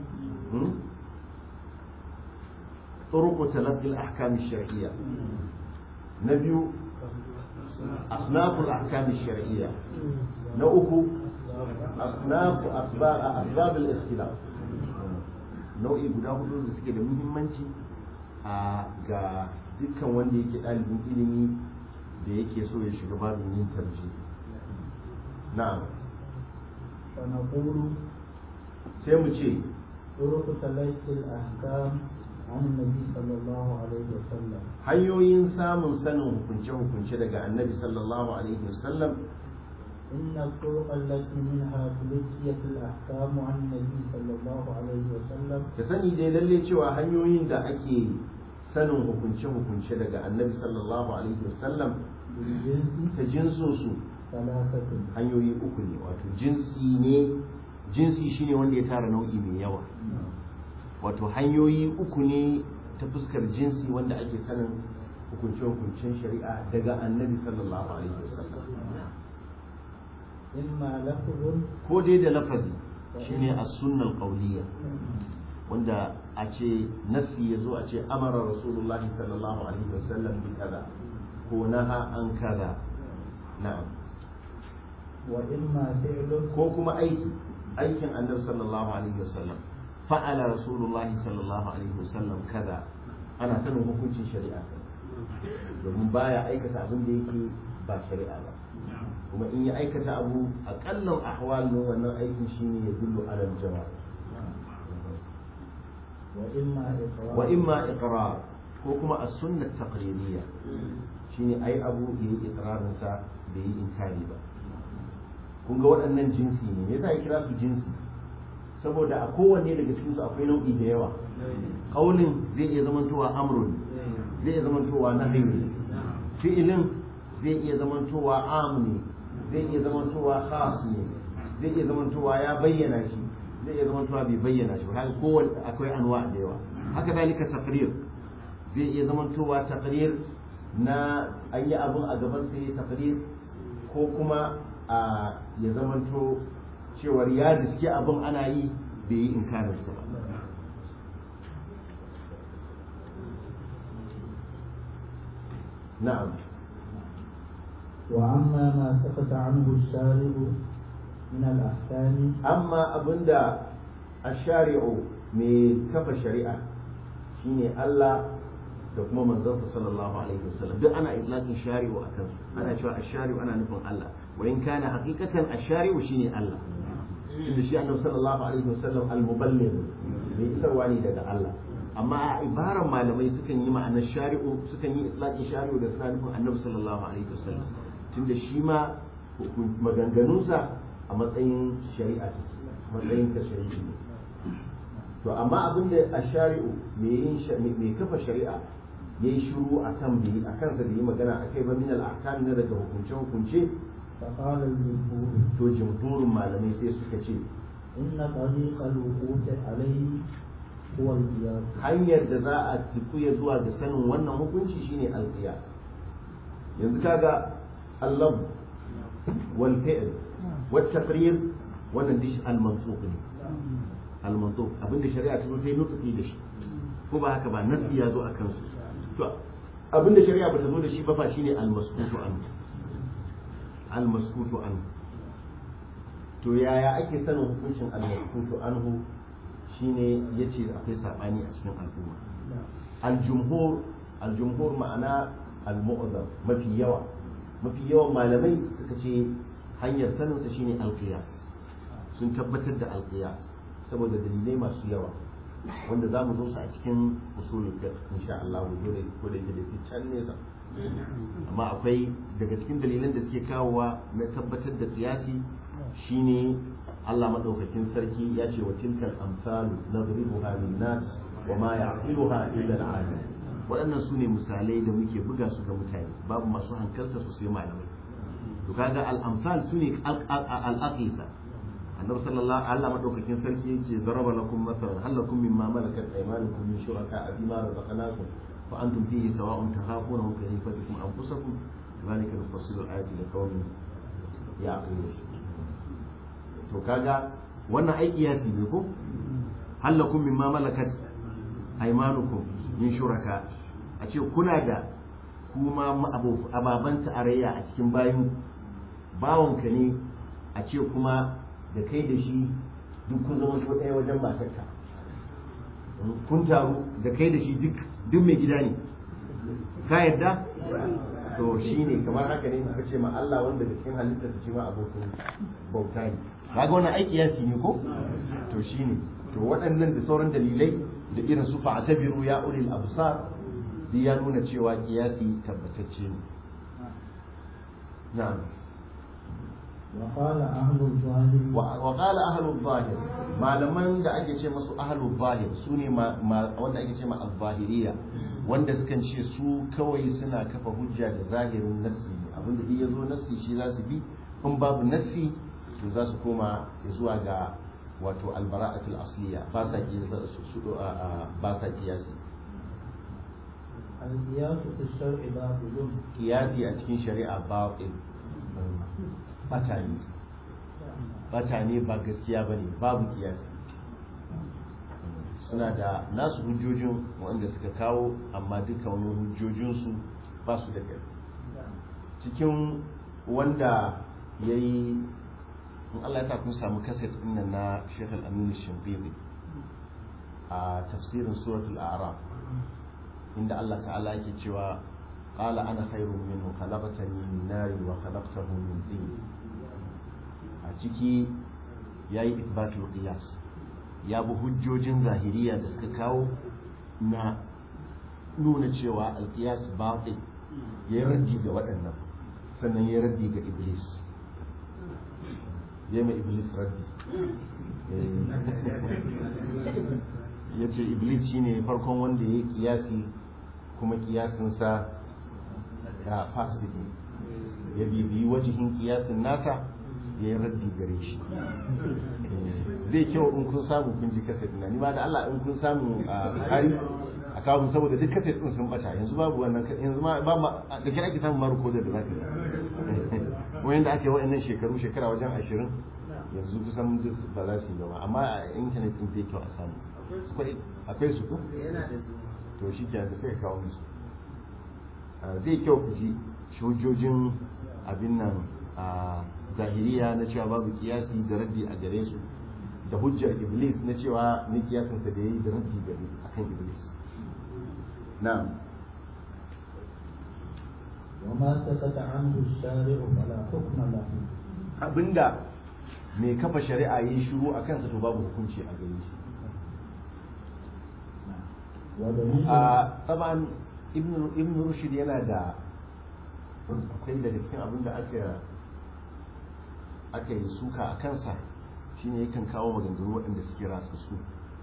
طرق تلقي الأحكام الشرعية نبي أصناف الأحكام الشرعية نوعه أصناف أسباب أسباب الاختلاف nau'i guda hudu da suke da muhimmanci a ga dukkan wanda yake ɗalibin ilimi da yake so ya shiga babin yin tarji na'am فنقول sai mu ce طرق تلقي الأحكام عن النبي صلى الله عليه وسلم hanyoyin samun sanin hukunce-hukunce daga annabi sallallahu alaihi wasallam إن الطرق التي منها تلقيت الأحكام عن النبي صلى الله عليه وسلم ka sani dai lalle cewa hanyoyin da ake sanin hukunce-hukunce daga annabi sallallahu alaihi wasallam بالجنس ta jinsinsu ثلاثة hanyoyi uku ne wato jinsi ne jinsi shine wanda ya tara nau'i mai yawa wato hanyoyi uku ne ta fuskar jinsi wanda ake sanin hukunce-hukuncen shari'a daga annabi sallallahu alaihi wasallam إما لفظ ko dai da lafazi shine as-sunnal qawliya wanda a ce nasi ya zo a ce amara rasulullahi sallallahu alaihi wasallam bi kaza ko naha an kaza na'am وإما فعل ko kuma aiki aikin annabi sallallahu alaihi wasallam fa'ala rasulullahi sallallahu alaihi wasallam kaza ana sanin hukuncin shari'a domin baya aikata abin da yake ba shari'a ba kuma in ya aikata abu aƙallan ahwal ne wannan aikin shine ya dullu alal jama'a وإما إقرار wa imma iqrar ko kuma as-sunnah taqririyya shine ai abu yayi iqrarin sa bai yi inkari ba kun ga waɗannan jinsi ne me yasa ya kira su jinsi saboda a kowanne daga cikin su akwai nau'i da yawa qaulin zai iya zamantowa amrun zai iya zamantowa nahyi ne fi'ilin zai iya zamantowa am ne zai iya zamantowa khas ne zai iya zamantowa ya bayyana shi zai iya zamantowa bai bayyana shi ba haka kowanne akwai anwa da yawa haka zalika taqrir zai iya zamantowa taqrir na an yi abun a gaban sai taqrir ko kuma a ya zamanto cewar ya riske abin ana yi bai yi inkarin sa ba na'am وأما ما سكت عنه الشارع من الأحكام amma abinda ashari'u mai kafa shari'a shine Allah da kuma manzansa sallallahu alaihi wasallam duk ana itlaqin shari'u akan su ana cewa ashari'u ana nufin Allah wa in kana haqiqatan ashari'u shine Allah tunda shi annabi sallallahu alaihi wasallam al-muballigh mai isarwa ne daga Allah amma a ibaran malamai sukan yi ma'anar shari'u sukan yi itlaqin shari'u da suna nufin annabi sallallahu alaihi wasallam tunda shi ma maganganunsa a matsayin shari'a ce matsayin ta shari'a ne to amma abin da a shari'u mai yin mai kafa shari'a yayi shiru akan bi akan sa da yi magana akai ba min al-ahkam na daga hukunce hukunce فقال الجمهور to jumhurin malamai sai suka ce إن طريق الوقوف عليه هو القياس hanyar da za a tafiya zuwa ga sanin wannan hukunci shine al-qiyas yanzu kaga allab wal fi'l wat taqrir wannan dish al-mansuq ne al-mansuq abinda shari'a ta zo ta yi nutsuki da shi ko ba haka ba nasi ya zo a kansu to abinda shari'a ba ta zo da shi ba fa shine al-maskutu an al-maskutu an to yaya ake sanin hukuncin al-maskutu anhu shine yace akwai sabani a cikin al'umma al-jumhur al-jumhur ma'ana al-mu'azzam mafi yawa mafi yawan malamai suka ce hanyar saninsa shine al-qiyas sun tabbatar da al-qiyas saboda dalilai masu yawa wanda za mu zo su a cikin usulul fiqh insha Allah dole ko da yake da ke can nesa amma akwai daga cikin dalilan da suke kawowa na tabbatar da qiyasi shine Allah madaukakin sarki ya ce wa tilkal amsalu nadribuha lin nas wa ma ya'qiluha illa al-alim waɗannan su ne misalai da muke buga su ga mutane babu masu hankalta su sai malamai to kaga al-amsal su ne al-aqisa annabi sallallahu alaihi wasallam madaukakin sarki yace daraba lakum mathalan hal lakum mimma malakat aymanukum min shuraka bima razaqnakum fa antum fihi sawa'un takhafuna ka khifatikum anfusakum dhalika nufassilu al-ayati liqaumin ya'qilun to kaga wannan aiki ya ne ko hal lakum mimma malakat aymanukum min shuraka a ce kuna da kuma ababan tarayya a cikin bayan bawanka ne a ce kuma da kai da shi duk kun zama so ɗaya wajen matarka kun taru da kai da shi duk duk mai gida ne ka yadda to shi ne kamar haka ne aka ce ma Allah wanda da cikin halittar shi ma abokin bauta ne kaga wannan ai kiyasi ne ko to shine to waɗannan da sauran dalilai da irin su fa'tabiru ya ulil absar duk ya nuna cewa kiyasi tabbatacce ne na'am وقال أهل الظاهر wa qala ahlul zahir malaman da ake ce masu ahlul zahir su ne wanda ake ce ma az-zahiriyya wanda sukan ce su kawai suna kafa hujja da zahirin nassi ne abinda duk yazo nassi shi za su bi in babu nassi to za su koma zuwa ga wato albara'atul asliya ba sa su ba sa kiyasi القياس في الشرع باطل kiyasi a cikin shari'a batil bata ne bata ne ba gaskiya bane babu kiyasi suna da nasu hujjojin wanda suka kawo amma duka wani hujjojinsu ba su da kai cikin wanda ya yi in Allah ta kun samu kaset ɗin na Sheikh Al-Amin Shimbibi a tafsirin suratul A'raf inda Allah ta'ala yake cewa qala ana khairun minhu khalaqtani min nari wa khalaqtahu min tin a ciki yayi ithbatul qiyas ya bi hujjojin zahiriya da suka kawo na nuna cewa alqiyas batil ya raddi ga waɗannan sannan ya raddi ga iblis ya mai iblis raddi ya ce iblis shine farkon wanda ya yi kiyasi kuma kiyasinsa ya fasiki ya bibiyi wajihin kiyasin nasa ya yi raddi gare shi zai kyau in kun samu kun ji kaset na ni ba da Allah in kun samu a hari a kawo saboda duk kaset din sun bata yanzu babu wannan yanzu ma ba ma da kira ake samun maruko da da zaka yi wayan da ake wa'annan shekaru shekara wajen ashirin yanzu kusan duk ba za su yi gaba amma a intanet din zai kyau a samu akwai su ko to shi ke da sai kawo musu zai kyau ku ji shujojin abin nan a zahiriya na cewa babu kiyasi da raddi a gare su da hujjar iblis na cewa ni kiyasinsa da ya yi da raddi gare akan iblis na'am وما سكت عنه الشارع فلا حكم له abinda mai kafa shari'a yi shiru a kansa to babu hukunci a gare shi ودليل a tsaban ibn rushd yana da akwai daga cikin abin da aka aka yi suka a kansa shine yakan kawo maganganu waɗanda suke ratsa su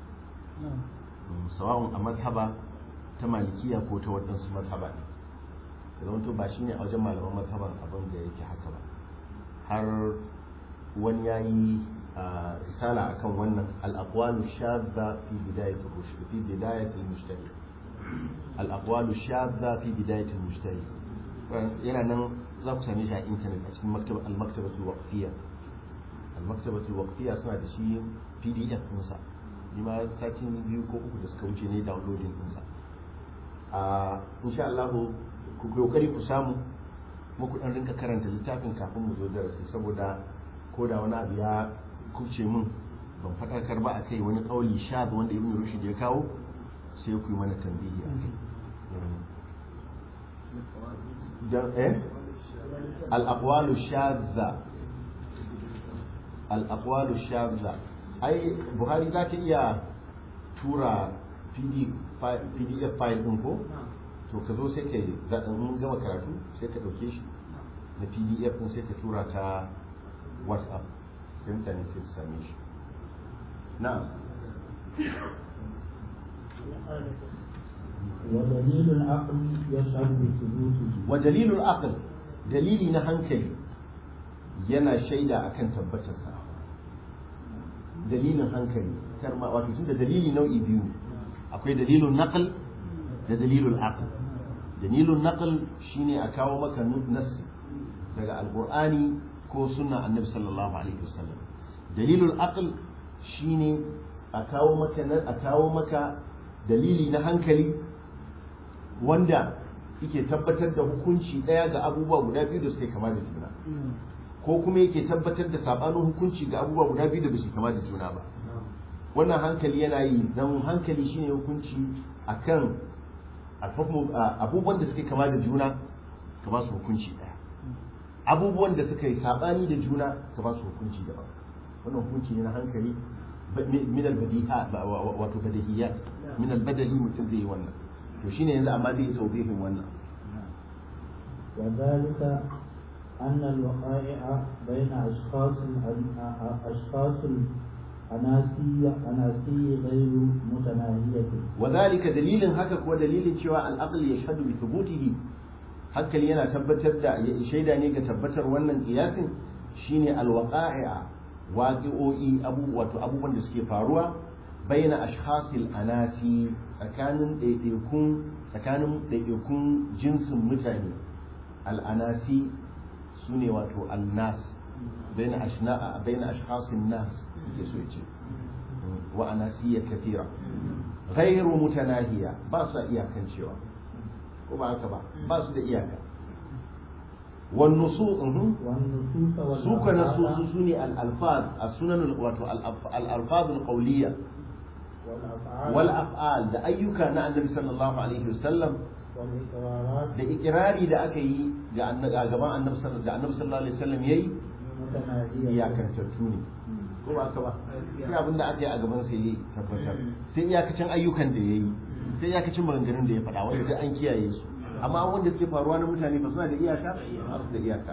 sawa'un a mazhaba ta malikiya ko ta waɗansu mazhaba ne da zama ba shine a wajen malaman mazhaban abin da yake haka ba har wani ya yi risala akan wannan al-aqwalu shadda fi bidayat rushd fi bidayat al-mujtahid al-aqwalu shadda fi bidayat al-mujtahid yana nan za ku same shi a intanet a cikin maktaba al-maktabatul waqfiyya al-maktabatul waqfiyya suna da shi pdf ɗinsa ni ma satin biyu ko uku da suka wuce ne downloading ɗinsa a insha Allah ku kokari ku samu muku dan rinka karanta littafin kafin mu zo darasi saboda ko da wani abu ya kuce min ban faɗakar ba a kai wani ƙauli sha wanda ibn rushd ya kawo sai ku yi mana tambihi a kai dan eh al-aqwalu shadza al-aqwalu shadza ai buhari za ta iya tura pdf file din ko to ka zo sai ka yi mun gama karatu sai ka ɗauke shi na pdf din sai ka tura ta whatsapp sai mutane sai su same shi na'am ودليل العقل يشهد بثبوته wa dalilul aql dalili na hankali yana shaida akan tabbatarsa dalilin hankali karma wato tunda dalili nau'i biyu akwai dalilun naql da dalilul aql dalilun naql shine a kawo maka nassi daga alqur'ani ko sunna annabi sallallahu alaihi wasallam dalilul aql shine a kawo maka a kawo maka dalili na hankali wanda yake tabbatar da hukunci ɗaya ga abubuwa guda biyu da suke kama da juna ko kuma yake tabbatar da sabanin hukunci ga abubuwa guda biyu da ba su kama da juna ba wannan hankali yana yi don hankali shine hukunci akan abubuwan da suke kama da juna ka ba su hukunci ɗaya abubuwan da suka yi sabani da juna ka ba su hukunci daban wannan hukunci ne na hankali min al-badiha wato badihiyat min al-badali mutum zai yi wannan to shine yanzu amma zai yi tawbihin wannan وذلك أن الوقائع بين أشخاص أشخاص الأناسي أناسي غير متناهية وذلك دليل هكا هو دليل cewa العقل يشهد بثبوته hankali yana tabbatar da shaida ne ga tabbatar wannan kiyasin shine alwaqa'i'a waqi'o'i abu wato abubuwan da suke faruwa baina ashkhasil anasi tsakanin ɗaiɗaikun tsakanin ɗaiɗaikun jinsin mutane al'anasi su ne wato annas baina ashna baina ashkhasin nas ke so yace wa anasiyya kathira ghairu mutanahiya ba su iyakan cewa ko ba haka ba ba su da iyaka والنصوص والنصوص سوق نصوص سوني الألفاظ السنن واتو الألفاظ القولية والأفعال والأفعال da ayyuka na annabi sallallahu alaihi wasallam والإقرارات da ikirari da aka yi ga gaban annabi sallallahu da annabi sallallahu alaihi wasallam yayi متناهية iyakantattu ne ko ba haka ba sai abin da aka yi a gaban sa yayi tabbatar sai iyakacin ayyukan da yayi sai iyakacin maganganun da ya faɗa wanda duk an kiyaye su amma wanda suke faruwa na mutane ba suna da iyaka ba su da iyaka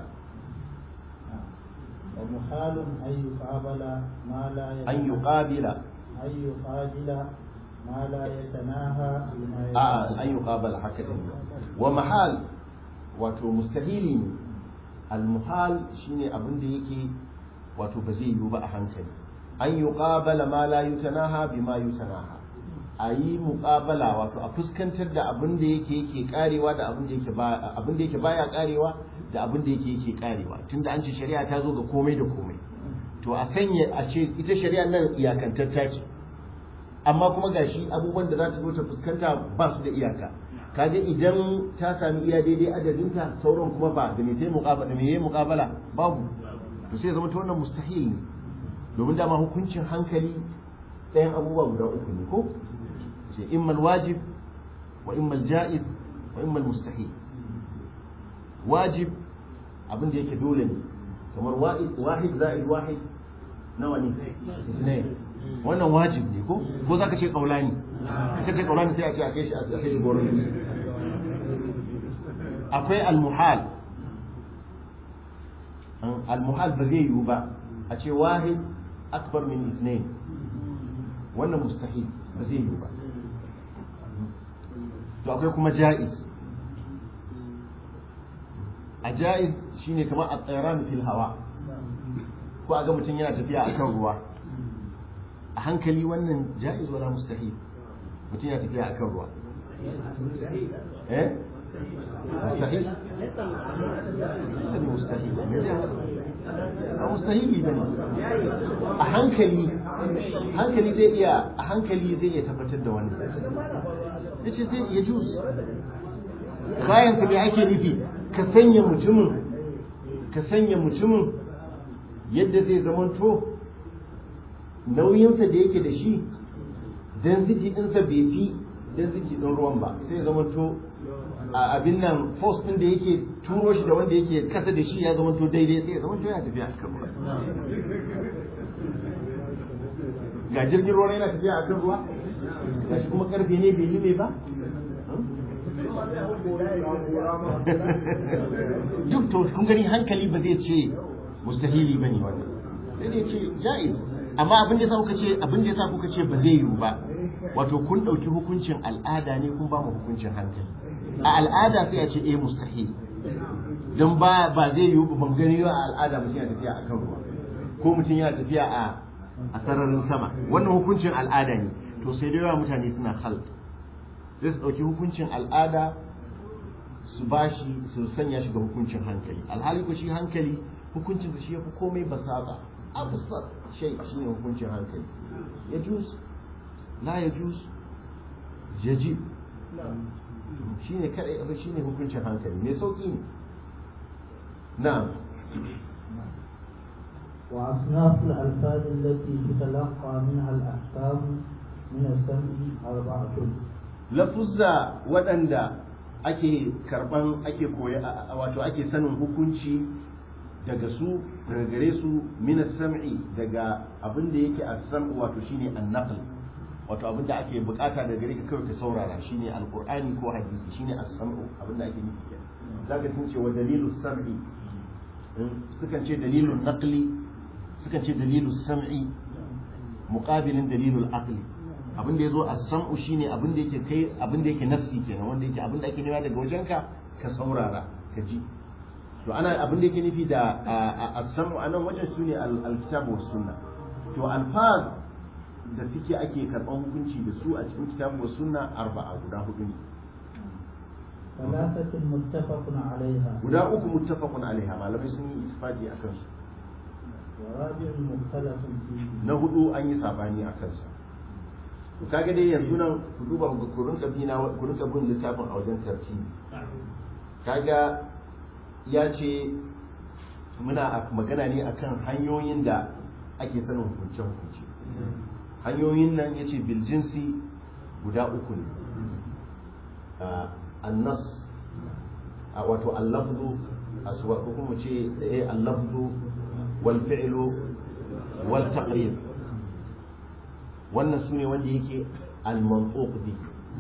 ومحال أن يقابل ما لا an yuqabila أن يقابل ما لا يتناهى بما a an yuqabala haka din wa mahal wato mustahili ne al muhal shine abin da yake wato ba zai yiwu ba a hankali an yuqabala ma la yutanaha bima yutanaha a yi muƙabala wato a fuskantar da abin da yake yake karewa da abin da yake ba abin da yake baya karewa da abin da yake yake karewa tunda an ce shari'a ta zo ga komai da komai to a sanya a ce ita shari'a nan iyakantatta ce amma kuma gashi abubuwan da za ta zo ta fuskanta ba su da iyaka kaga idan ta sami iya daidai adadinta sauran kuma ba da me ta muƙabala da me yayi muƙabala babu to sai zama ta wannan mustahil ne domin dama hukuncin hankali ɗayan abubuwa guda uku ne ko sai imma wajib wa imma jaiz wa imma mustahil wajib abin da yake dole ne kamar wahid za'id wahid nawa ne ne wannan wajib ne ko ko zaka ce kaulani ka ce kaulani sai a ce a kai shi a kai shi goron akwai al-muhal al-muhal ba zai yiwu ba a ce wahid akbar min ithnain wannan mustahil ba zai yiwu ba to akwai kuma ja'iz a ja'iz shine kamar a tsairan fil hawa ko a ga mutum yana tafiya a kan ruwa a hankali wannan ja'iz wala mustahil mutum yana tafiya a kan ruwa eh mustahil ne mustahil a mustahili bane a hankali hankali zai iya a hankali zai iya tabbatar da wannan yace zai iya juz bayan ka me ake nufi ka sanya mutumin ka sanya mutumin yadda zai zamanto nauyinsa da yake da shi density ɗinsa bai fi density ɗin ruwan ba sai zamanto a abin nan force ɗin da yake turo shi da wanda yake kasa da shi ya zamanto daidai sai ya zamanto yana tafiya a kan ruwa ga jirgin ruwa yana tafiya a kan ruwa ga shi kuma karfe ne bai lime ba duk to kun gani hankali ba zai ce mustahili bane wannan sai dai ce jaiz amma abin da kuka ce abin da yasa kuka ce ba zai yiwu ba wato kun dauki hukuncin al'ada ne kun ba mu hukuncin hankali a al'ada sai a ce eh mustahil dan ba ba zai yiwu ba ban gani a al'ada mutum yana tafiya akan ruwa ko mutum yana tafiya a a sararin sama wannan hukuncin al'ada ne to sai da yawa mutane suna halt sai su ɗauki hukuncin al'ada su bashi su sanya shi ga hukuncin hankali alhali ko shi hankali hukuncin da shi ya fi komai basata abusar shai shi ne hukuncin hankali ya juz la ya juz yajib shi ne kadai abin shi ne hukuncin hankali mai sauƙi ne na وأصناف الألفاظ التي تتلقى منها الأحكام من السمع أربعة lafuzza waɗanda ake karɓan ake koya wato ake sanin hukunci daga su daga gare su min sam'i daga abin da yake as-sam'u wato shine an-naql wato abin da ake bukata daga gare ka kawai ka saurara shine alqur'ani ko hadisi shine as-sam'u abin da ake nufi kenan zaka sun ce wa dalilu sam'i sukan ce dalilun naqli sukan ce dalilu sam'i muqabilin dalilul aqli abin da yazo as-sam'u shine abin da yake kai abin da yake nafsi kenan wanda yake abin da ake nema daga wajenka ka saurara ka ji to ana abin da yake nufi da as-sam'u anan wajen sune al-kitab was sunna to alfaz da suke ake karban hukunci da su a cikin kitabu was sunna arba'a guda hudu ne ثلاثة متفق عليها guda uku muttafaqun alaiha malamai sun yi ittifaqi akan su ورابع مختلف فيه na hudu an yi sabani a kansa to kaga dai yanzu nan ku duba ku ku rinka bi na ku rinka bin littafin a wajen tartibi kaga ya ce muna a- magana ne akan hanyoyin da ake sanin hukunce hukunce hanyoyin nan ya ce biljinsi guda uku ne Ah, annas a wato allafzu aswa ko kuma ce eh allafzu wal fi'lu wal taqrir wannan sune wanda yake al mantuq bi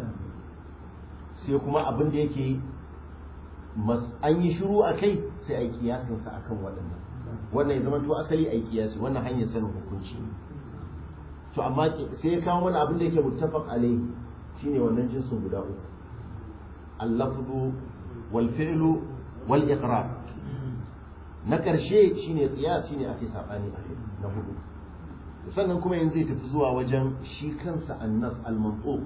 sai kuma abin da yake mas an yi shiru a kai sai a yi kiyasin sa akan waɗannan wannan ya zama to asali a yi kiyasi wannan hanyar sanin hukunci to amma ke- sai ya kawo wani abin da yake muttafaq alaihi shine wannan jinsin guda uku al-lafzu wal fi'lu wal iqrar na ƙarshe shine qiyas shine ake sabani a kai na hudu sannan kuma yanzu zai tafi zuwa wajen shi kansa annas al-mantuq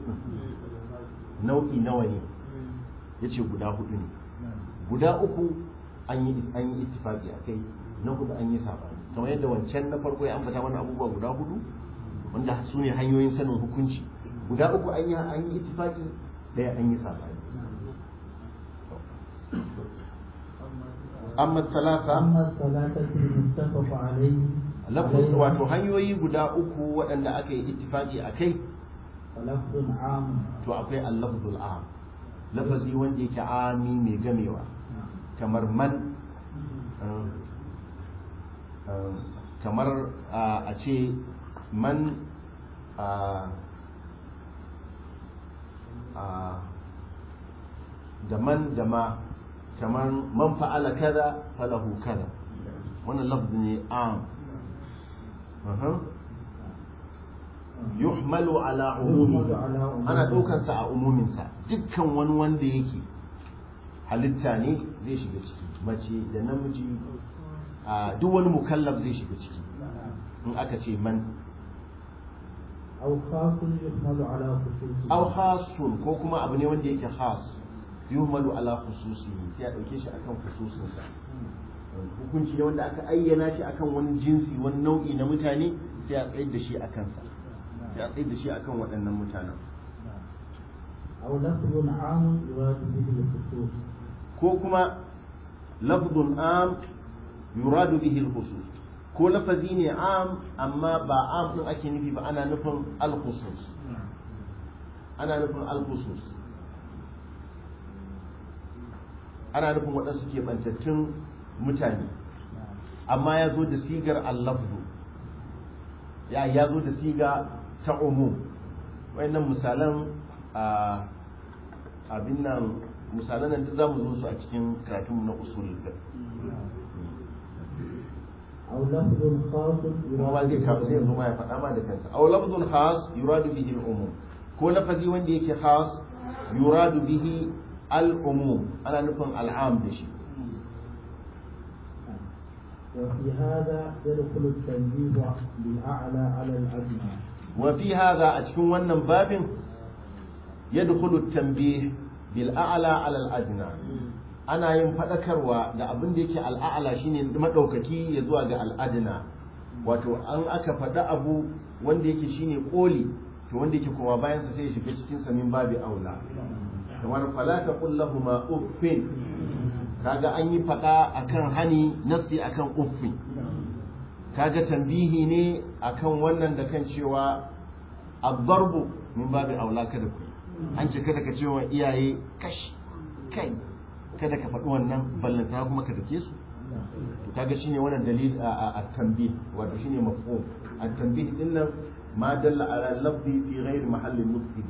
nau'i nawa ne yace guda hudu ne guda uku an yi an yi ittifaqi akai na hudu an yi sabani kamar yadda wancan na farko ya ambata mana abubuwa guda hudu wanda su ne hanyoyin sanin hukunci guda uku an yi an yi ittifaqi daya an yi sabani amma talata أما الثلاثة المتفق عليه lafaz عليها wato hanyoyi guda uku waɗanda aka yi ittifaqi akai فلفظ عام to akwai al-lafzul am lafazi wanda yake ami mai gamewa kamar man um, um, kamar uh, a ce man uh, uh, da man da ma kamar man fa'ala kaza falahu kaza wannan lafzi ne am Uhum. yuhmalu ala umumi يحمل على عمومه. ana ɗaukarsa a umuminsa dukkan wani wanda yake halitta ne zai shiga ciki mace da namiji a duk wani mukallaf zai shiga ciki in aka ce man أو خاص يحمل على خصوصه aw khasun ko kuma abu ne wanda yake khas yuhmalu ala khususi sai a ɗauke shi akan khususinsa hukunci ne wanda aka ayyana shi akan wani jinsi wani nau'i na mutane sai a tsayar da shi a kansa sai a tsayar da shi akan waɗannan mutanen أو لفظ عام يراد به الخصوص ko kuma lafzun am yuradu bihi al-khusus ko lafazi ne am amma ba am din ake nufi ba ana nufin al-khusus ana nufin al-khusus ana nufin waɗansu keɓantattun mutane amma ya zo da sigar al-lafzu ya ya zo da siga ta umum wayannan misalan a abin nan misalan nan duk zamu zo su a cikin karatun na usul fiqh أو لفظ خاص kuma ba zai kawo zai zo ma ya faɗa ma da kansa aw lafzun khas yuradu bihi al-umum ko lafazi wanda yake khas yuradu bihi al-umum ana nufin al'am da shi وفي هذا يدخل التنبيه بالأعلى على الأدنى wa fi hadha a cikin wannan babin yadkhulu at-tanbih bil a'la 'ala al-adna ana yin fadakarwa da abin da yake al-a'la shine madaukaki ya zuwa ga al-adna wato an aka faɗa abu wanda yake shine koli to wanda yake kuma bayan sa sai ya shiga cikin sa min babi aula kamar fala taqul lahumu uffin kaga an yi faɗa akan hani nafsi akan uffin kaga tambihi ne akan wannan da kan cewa abdarbu min babi aula kada ku yi. an ce kada ka ce wa iyaye kash kai kada ka faɗi wannan ballanta kuma ka dake su to kaga shine wannan dalil a tanbih wato shine mafhum at-tanbih din nan ma dalla ala lafzi fi ghairi mahalli nutqi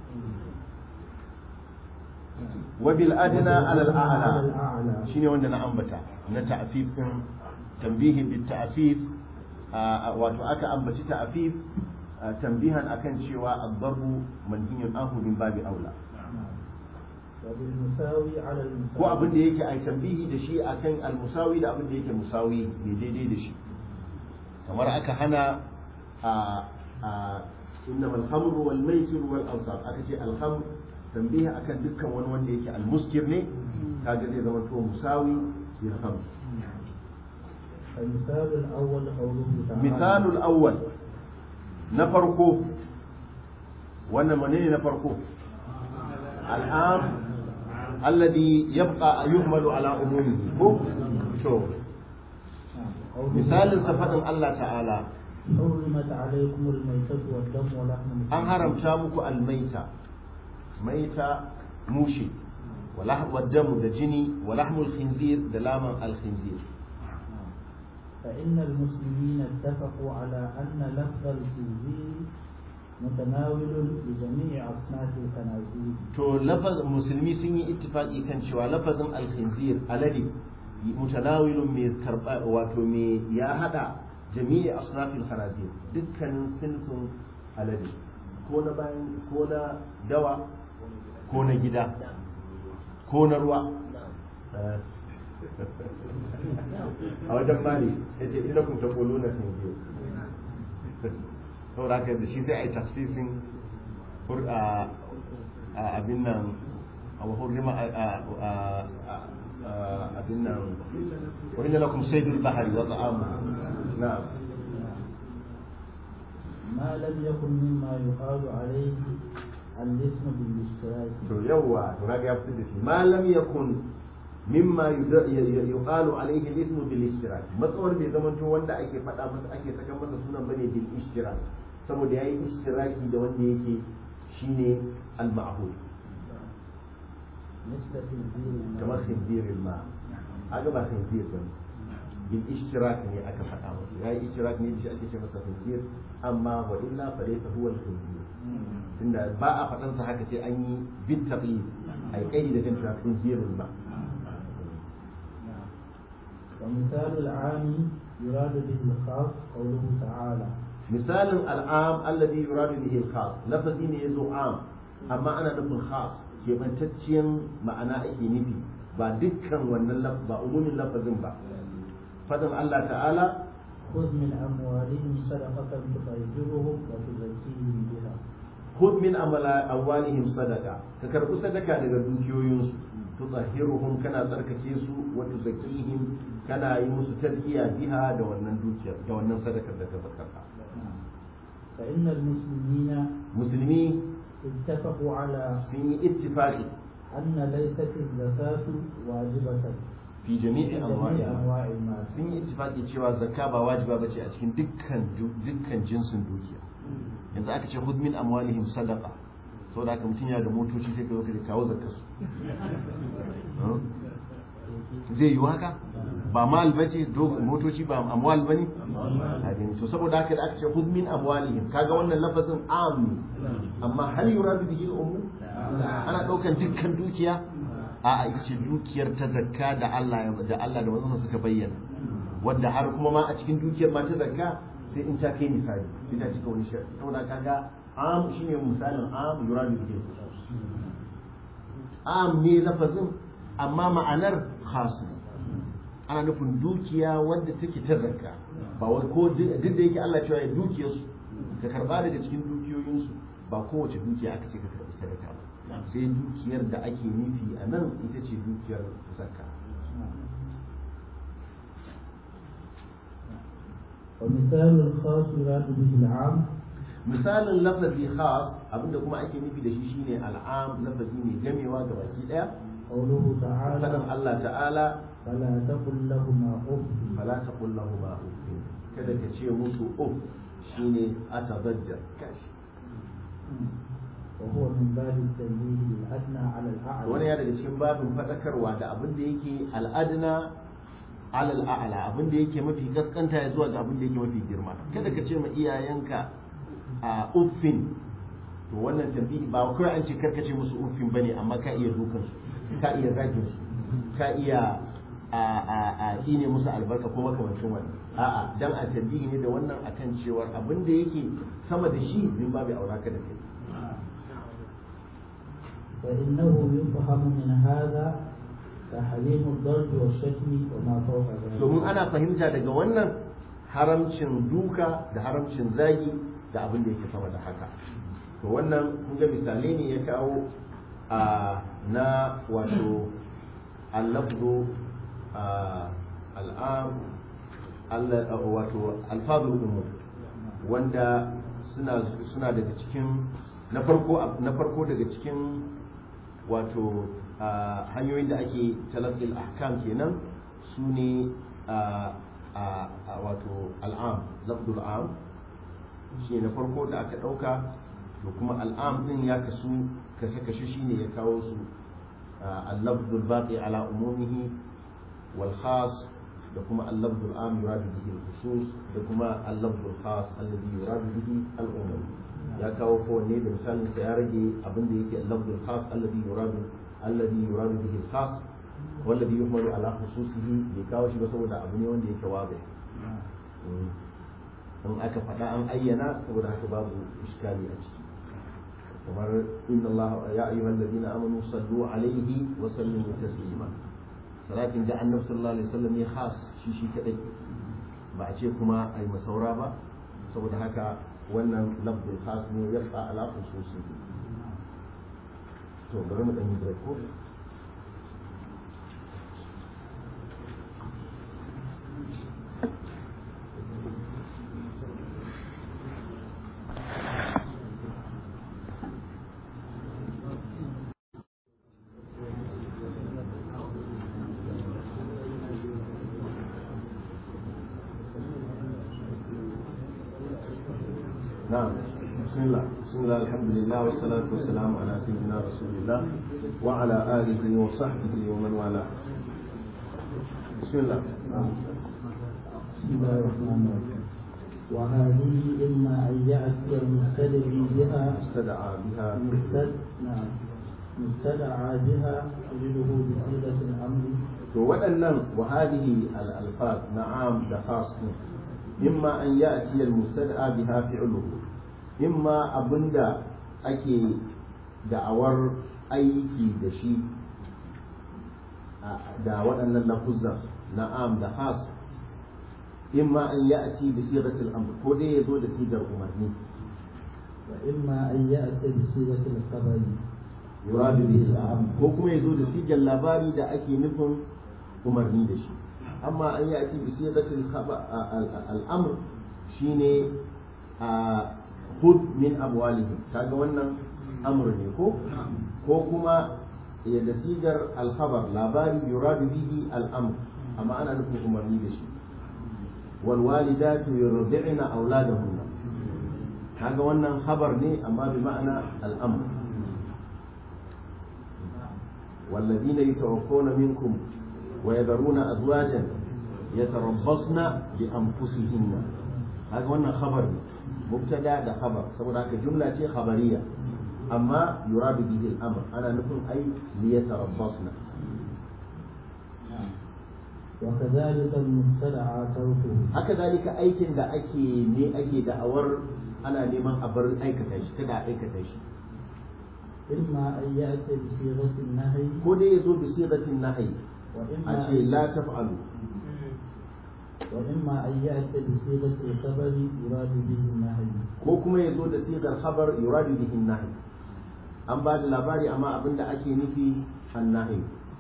wa bil adna ala al a'la shine wanda na ambata na ta'fif din tanbihi bit ta'fif wato aka ambaci ta'fif tanbihan akan cewa ad-darbu manhiyun anhu min babi aula ko abin da yake a tambihi da shi akan al-musawi da abin da yake musawi ne daidai da shi kamar aka hana a a innama al-khamr wal maisir wal ansab aka ce al-khamr tambihi akan dukkan wani wanda yake al-muskir ne kaga zai zama to musawi bil khamr المثال الأول قوله تعالى مثال الأول نفرقه وانا منين نفرقه الآن الذي يبقى يحمل على عمومه هو شو مثال صفة الله تعالى حرمت عليكم الميتة والدم ولحم أن هرم شامك الميتة ميتة موشي ولحم والدم دجني ولحم الخنزير دلاما الخنزير فإن المسلمين اتفقوا على أن لفظ الخنزير متناول لجميع أصناف الخنازير to lafaz musulmi sun yi ittifaqi kan cewa lafazin al-khinzir alade mutanawilun mai karba wato mai ya hada jami'i asnafil khanazir dukkanin sinfin alade ko na bayan ko na dawa ko na gida ko na ruwa a wajen mali yace ina kun taquluna khinzir saboda haka da shi sai a yi tafsisin abin nan a hurrima abin nan wurin lakum saydul bahari wa ta'amu na'am ما لم يكن مما يقال عليه الاسم بالاشتراك to yawa to kaga ya fitar da shi ma lam yakun mimma yuqalu alayhi al-ism bil ishtirak matsawar bai zama to wanda ake faɗa masa ake saka masa sunan bane bil ishtirak saboda yayi ishtiraki da wanda yake shine al-ma'hud مثل خنزير kamar khinzir ma aga ba khinzir ba bil ishtirak ne aka faɗa masa yayi ishtirak ne shi ake ce masa khinzir amma wa illa fa laysa huwa al-khinzir tunda ba a faɗan sa haka sai an yi bit taqlid ai kai da kan cewa khinzirul ma ومثال العام يراد به الخاص قوله تعالى misalin al'am alladhi yuradu bihi al-khas lafazi ne yazo am amma ana nufin khas kebantacciyar ma'ana ake nufi ba dukkan wannan laf ba umumin lafazin ba fadin Allah ta'ala خذ من أموالهم صدقة تطهرهم وتزكيهم بها khudh min amala awwalihim sadaqa ka karbi sadaka daga dukiyoyinsu tutahhiruhum kana tsarkake su wa tuzakkihim kana yi musu tazkiya biha da wannan dukiyar da wannan sadakar da ka zakarta فإن المسلمين musulmi اتفقوا على sun yi ittifaqi أن ليست الزكاة واجبة fi jami'i في جميع anwa'iha أنواع المال sun yi ittifaqi cewa zakka ba wajiba bace a cikin dukkan dukkan jinsin dukiya yanzu aka ce khudh min amwalihim sadaqa saboda haka mutum yana da motoci sai ka zo ka kawo zakka su zai yi haka ba mal bace motoci ba amwal bane a gani to saboda haka da aka ce khudh min amwalihim kaga wannan lafazin am ne amma hal yuradu bihi al-umum ana daukan dukkan dukiya a ita ce dukiyar ta zakka da Allah ya da Allah da manzon suka bayyana wanda har kuma ma a cikin dukiyar ma ta zakka sai in ta kai misali sai ta cika wani shari'a saboda kaga am shine misalin am yuradu bihi am ne lafazin amma ma'anar khas ne ana nufin dukiya wanda take ta zakka ba wai ko duk da yake Allah cewa ya dukiyarsu ka karba daga cikin dukiyoyinsu ba kowace dukiya aka ce ka karbi sadaka ba sai dukiyar da ake nufi a nan ita ce dukiyar zakka ومثال الخاص يراد به العام misalin lafazi khas abinda kuma ake nufi da shi shine al'am lafazi ne gamewa ga baki daya قوله تعالى fadan Allah ta'ala فلا تقل لهما أف fala taqul lahum uffin kada ka ce musu uff shine atadajjar kashi وهو من باب التنبيه الأدنى على الأعلى wani ya daga cikin babin fadakarwa da abin da yake al'adna alal a'la abin da yake mafi gaskanta ya zuwa ga abin da yake mafi girma kada ka ce ma iyayenka a uffin to wannan tambayi ba kawai an ce karka ce musu uffin bane amma ka iya dukan su ka iya zagin su ka iya a a a shine musu albarka ko makamancin wannan a'a dan a tambayi ne da wannan akan cewar abin da yake sama da shi min babu aura ka da kai فإنه يفهم من هذا تحريم الضرب والشتم وما فوق ذلك domin ana fahimta daga wannan haramcin duka da haramcin zagi da abin da yake sama da haka to wannan kun ga misalai ne ya kawo a na wato allafzu al'am Allah- wato alfazul umum wanda suna suna daga cikin na farko na farko daga cikin wato a hanyoyin da ake talafil ahkam kenan su ne a wato al'am lafdul am shi na farko da aka ɗauka da kuma al'am din ya kasu kashe-kashe shi ne ya kawo su al-lafdul baqi ala umumihi wal khas da kuma al-lafdul am yuradu bihi al-khusus da kuma al-lafdul khas alladhi yuradu bihi al-umum ya kawo kowanne da misalin sa ya rage abin da yake al-lafdul khas alladhi yuradu alladhi yuradu bihi al-khas والذي يحمل على خصوصه bai kawo shi ba saboda abu ne wanda yake wabe in aka faɗa an ayyana saboda haka babu iskali a ciki kamar inna Allah ya ayyuhal ladina amanu sallu alaihi wa sallimu taslima salatin da annabi sallallahu alaihi wasallam ya khas shi shi kadai ba a ce kuma ai masaura ba saboda haka wannan lafzul khas ne ya fa ala khususihi to bari mu dan yi break ko نعم بسم الله بسم الله الحمد لله والصلاة والسلام على سيدنا رسول الله وعلى آله وصحبه ومن والاه بسم الله بسم الله الرحمن الرحيم وهذه إما أن يأتي المستدعي بها استدعى بها مستد نعم مستدعى بها تجده بصيغة الأمر to waɗannan wa hadhihi al-alfaz na'am da khas ne imma an ya'ti al-mustad'a biha fi'luhu imma abinda ake da'awar aiki da shi da waɗannan lafuzan na'am da khas imma an ya'ti bi sighatil amr ko dai yazo da sigar umarni وإما أن يأتي بصيغة الخبر yuradu bihi al-amr ko kuma yazo da sigar labari da ake nufin umarni da shi amma an yi ake bi sigatil al-amr shine a hud min amwalihim kaga wannan amr ne ko ko kuma ya da sigar al-khabar labari yuradu bihi al-amr amma ana nufin umarni da shi wal walidatu yurdi'na auladahunna kaga wannan khabar ne amma bi ma'ana al-amr والذين يتوفون منكم ويذرون أزواجا يتربصن بأنفسهن هذا وانا خبر مبتدا ده خبر سبب هذا جملة خبرية أما يراد به الأمر أنا نكون أي ليتربصن وكذلك المستدعى تركه هكذلك أيكن da ake ne ake da'awar ana neman a bar aikata shi kada a aikata shi إما أن يأتي بصيغة النهي ko dai yazo bi sigatin nahyi a وإما ce la taf'alu وإما أن يأتي بصيغة الخبر يراد به النهي ko kuma ya zo da sigar khabar yuradu bihi nahi an ba da labari amma abinda ake nufi an nahi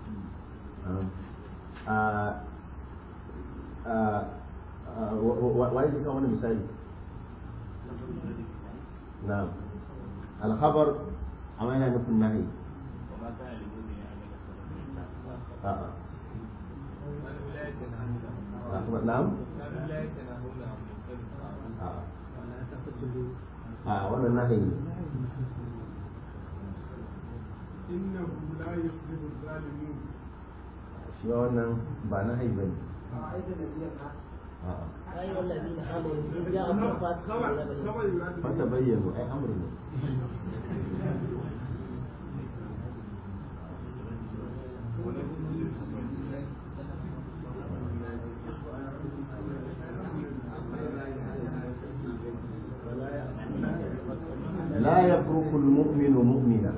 wa yake kan wani misali na alkhabar amma yana nufin nahi a'a na'am a'a a wannan nahi ne إنه لا يفلح الظالمون shi ma wannan ba nahi bane a'a أيها الذين آمنوا إن جاءكم فاسق بنبأ fata bayyana ai amru ne لا يفرق المؤمن مؤمنا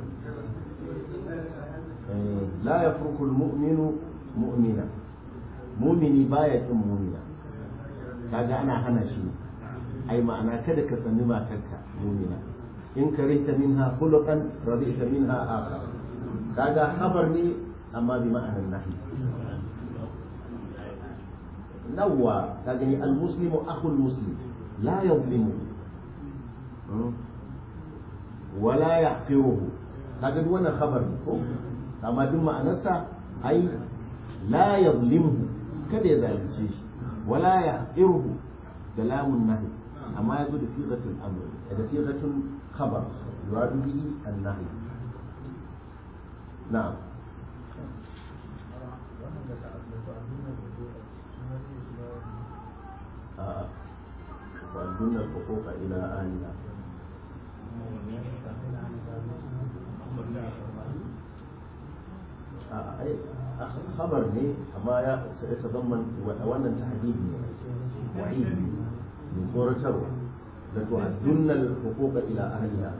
إيه، لا يفرق المؤمن مؤمنا مؤمني باية مؤمنا kaga ana hana shi ai ma'ana kada ka sani matarka mumina in karihta minha khuluqan radita minha akhar kaga khabar ne amma bi ma'anar nahi nawwa kaga ni almuslimu akhul muslim la yadhlimu wala yahqiruhu kaga duk wannan khabar ne ko amma duk ma'anarsa ai la yadhlimuhu kada ya zalunce shi ولا يحقره كلام النهي أما يقول صيغة الأمر هذا صيغة خبر يراد به النهي نعم آه. وأدن الحقوق إلى أهلها آه. أي خبر لي أما يتضمن وأولا تحديد وعيد من سورة شروع لتؤدن الحقوق إلى أهلها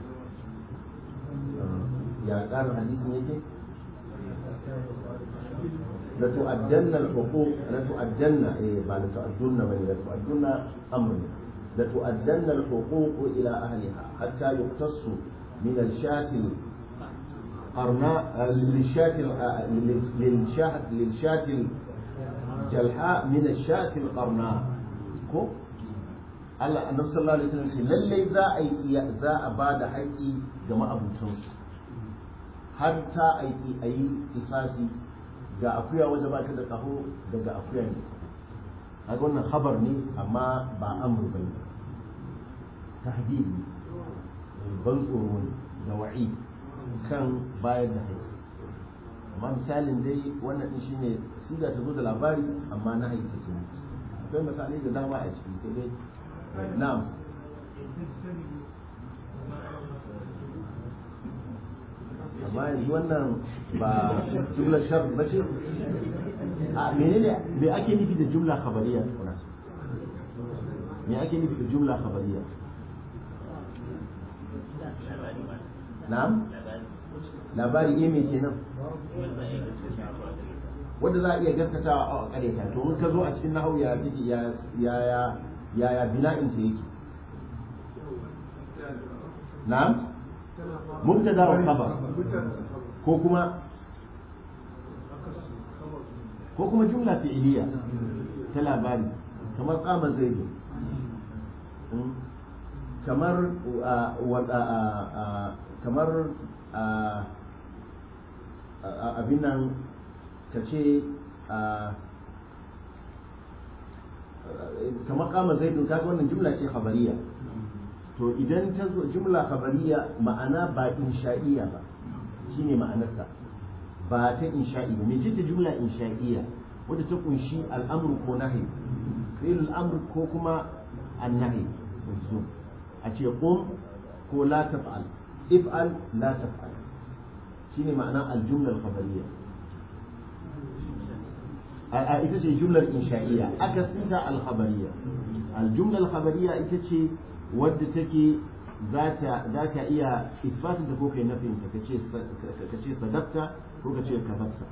يا كان حديث يجي لتؤدن الحقوق لتؤدن إيه بعد تؤدن بني لتؤدن أمر لتؤدن الحقوق إلى أهلها حتى يقتص من الشاة قرناء للشاة للشاة للشاة الجلحاء من الشاة القرناء كو Allah annabi sallallahu alaihi wasallam ce lalle za a yi za a ba da haƙƙi ga ma'abutan har ta aiki a yi kisasi ga akuya wanda ba ta da kaho daga akuya ne kaga wannan khabar ne amma ba amru bane tahdid ne ban tsoro ne da wa'i kan bayar da haƙƙi amma misalin dai wannan din shine siga ta zo da labari amma na haƙƙi take ne akwai misalai da dama a ciki sai dai na'am amma yanzu wannan ba jumla shar ba ce a menene me ake nufi da jumla khabariya tukuna me ake nufi da jumla khabariya na'am labari ne me kenan wanda za a iya gaskatawa a kareta to in ka zo a cikin nahawu ya take ya ya ya ya bina'in ta yake na'am mubtada wa khabar ko kuma ko kuma jumla fi'iliya ta labari kamar qama zaidu kamar kamar abin nan ka ce kamar kama zaidun kaga wannan jumla ce khabariya to idan ta zo jumla khabariya ma'ana ba insha'iyya ba shine ma'anarta ba ta insha'i ba mece ce jumla insha'iyya wadda ta kunshi al'amru ko nahi fi'il al'amr ko kuma an-nahi a ce qum ko la taf'al if'al la taf'al shine ma'ana al-jumla al-khabariyya ita ce jumlar insha'iyya akasinta al-khabariyya al-jumla al-khabariyya ita ce wadda take za ka iya isbatin ta ko kai nafin ta kace sadaqta ko kace kadabta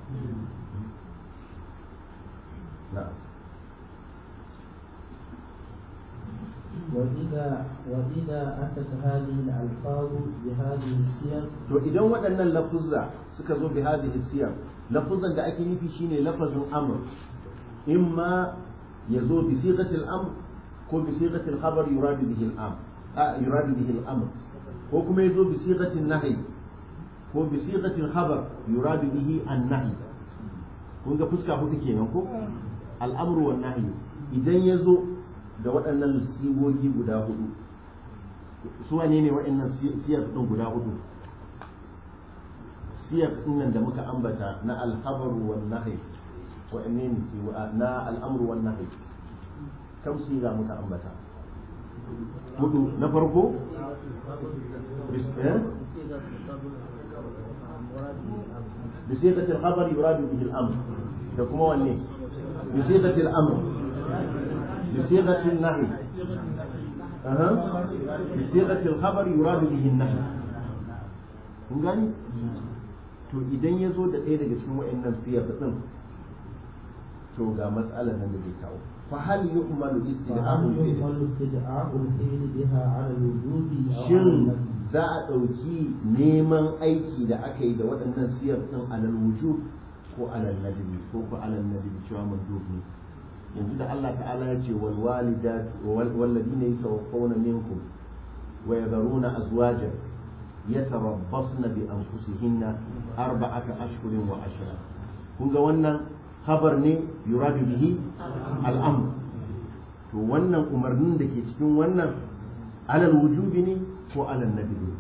na'am وإذا وإذا أتت هذه الألفاظ بهذه السياق to idan waɗannan lafuzza suka zo bi hadhihi siyar lafuzan da ake nufi shine lafazin amr imma yazo bi sighati al-amr ko bi sighati al-khabar yurad bihi al-amr a yurad bihi al-amr ko kuma yazo bi sighati an-nahy ko bi sighati al-khabar yurad bihi an-nahy kun ga fuska hudu kenan ko al-amr wa nahy idan yazo da waɗannan sigogi guda hudu su wane ne waɗannan siyar ɗin guda hudu siyar ɗin da muka ambata na alhabaru wal nahi wa'anne ne sai na al'amru wan nahi kam siga muka ambata hudu na farko بصيغة الخبر يراد به الأمر تكون وني بصيغة الأمر بصيغة النهي أها بصيغة الخبر يراد به النهي kun gani to idan ya zo da ɗaya daga cikin wa'annan siyar ɗin to ga matsalar nan da zai kawo fa hal yu'malu istid'a'ul fi'l istid'a'ul fi'l biha 'ala al-wujubi aw 'ala shin an-nafi za a ɗauki neman aiki da aka yi da waɗannan siyar ɗin alal wujub ko alal nadbi ko ko alal nadbi cewa mandub ne yanzu da Allah ta'ala ya ce wal walidat wal ladina yatawaffawna minkum wa yadharuna azwajan yatarabbasna bi anfusihinna arba'ata ashhurin wa ashra kun ga wannan khabar ne yuradu bihi al-amr to wannan umarnin da ke cikin wannan alal wujubi ne ko alal nabi ne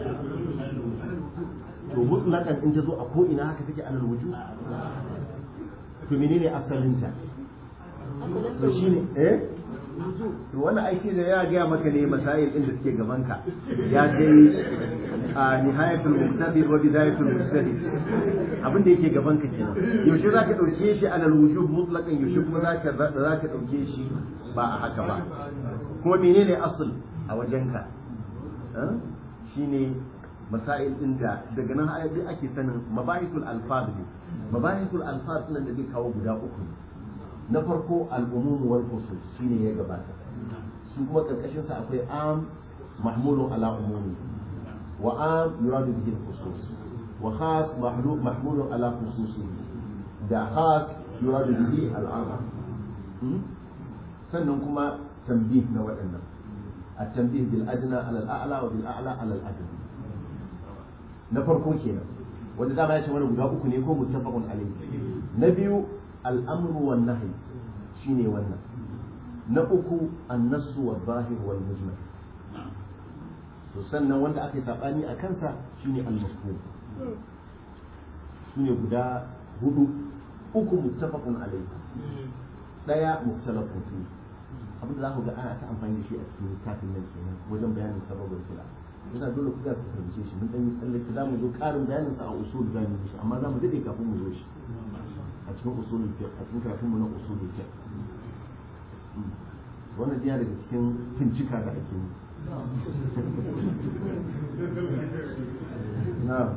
to mutlaqan in ta zo a ko ina haka take alal wujub to menene asalinta to shine eh to wannan ai shi da ya gaya maka ne masail din da suke gaban ka ya kai a nihayatul muqtadir wa bidayatul mustahid abin da yake gaban ka kenan yaushe zaka dauke shi alal wujub mutlaqan yaushe kuma zaka zaka dauke shi ba a haka ba kuma menene asl a wajenka shine masail din da daga nan ayyuka ake sanin mabahithul alfaz ne mabahithul alfaz nan da zai kawo guda uku ne na farko al'umum wal khusus shine ya gabata su kuma karkashin sa akwai am mahmulun ala umumi wa am yuradu bihi al-khusus wa khas mahmulun ala khususi da khas yuradu bihi al-am sannan kuma tanbih na waɗannan التنبيه بالأدنى على الأعلى وبالأعلى على الأدنى na farko kenan wanda dama ya ce wani guda uku ne ko muttafaqun alayhi na biyu al'amru wan nahy shine wannan na uku an-nassu wal zahir wal mujmal to sannan wanda aka yi sabani a kansa shine al-mafhum shine guda hudu uku muttafaqun alayhi daya mukhtalafun fi abin da za ku ga ana ta amfani da shi a cikin littafin nan kenan wajen bayanin sababin kula yana dole ku ga ku fahimce shi mun dan yi tsallake za mu zo karin bayanin sa a usul za mu yi shi amma za mu dade kafin mu zo shi a cikin usul fiqh a cikin karatun mu na usul fiqh wannan yana daga cikin fincika da ake yi na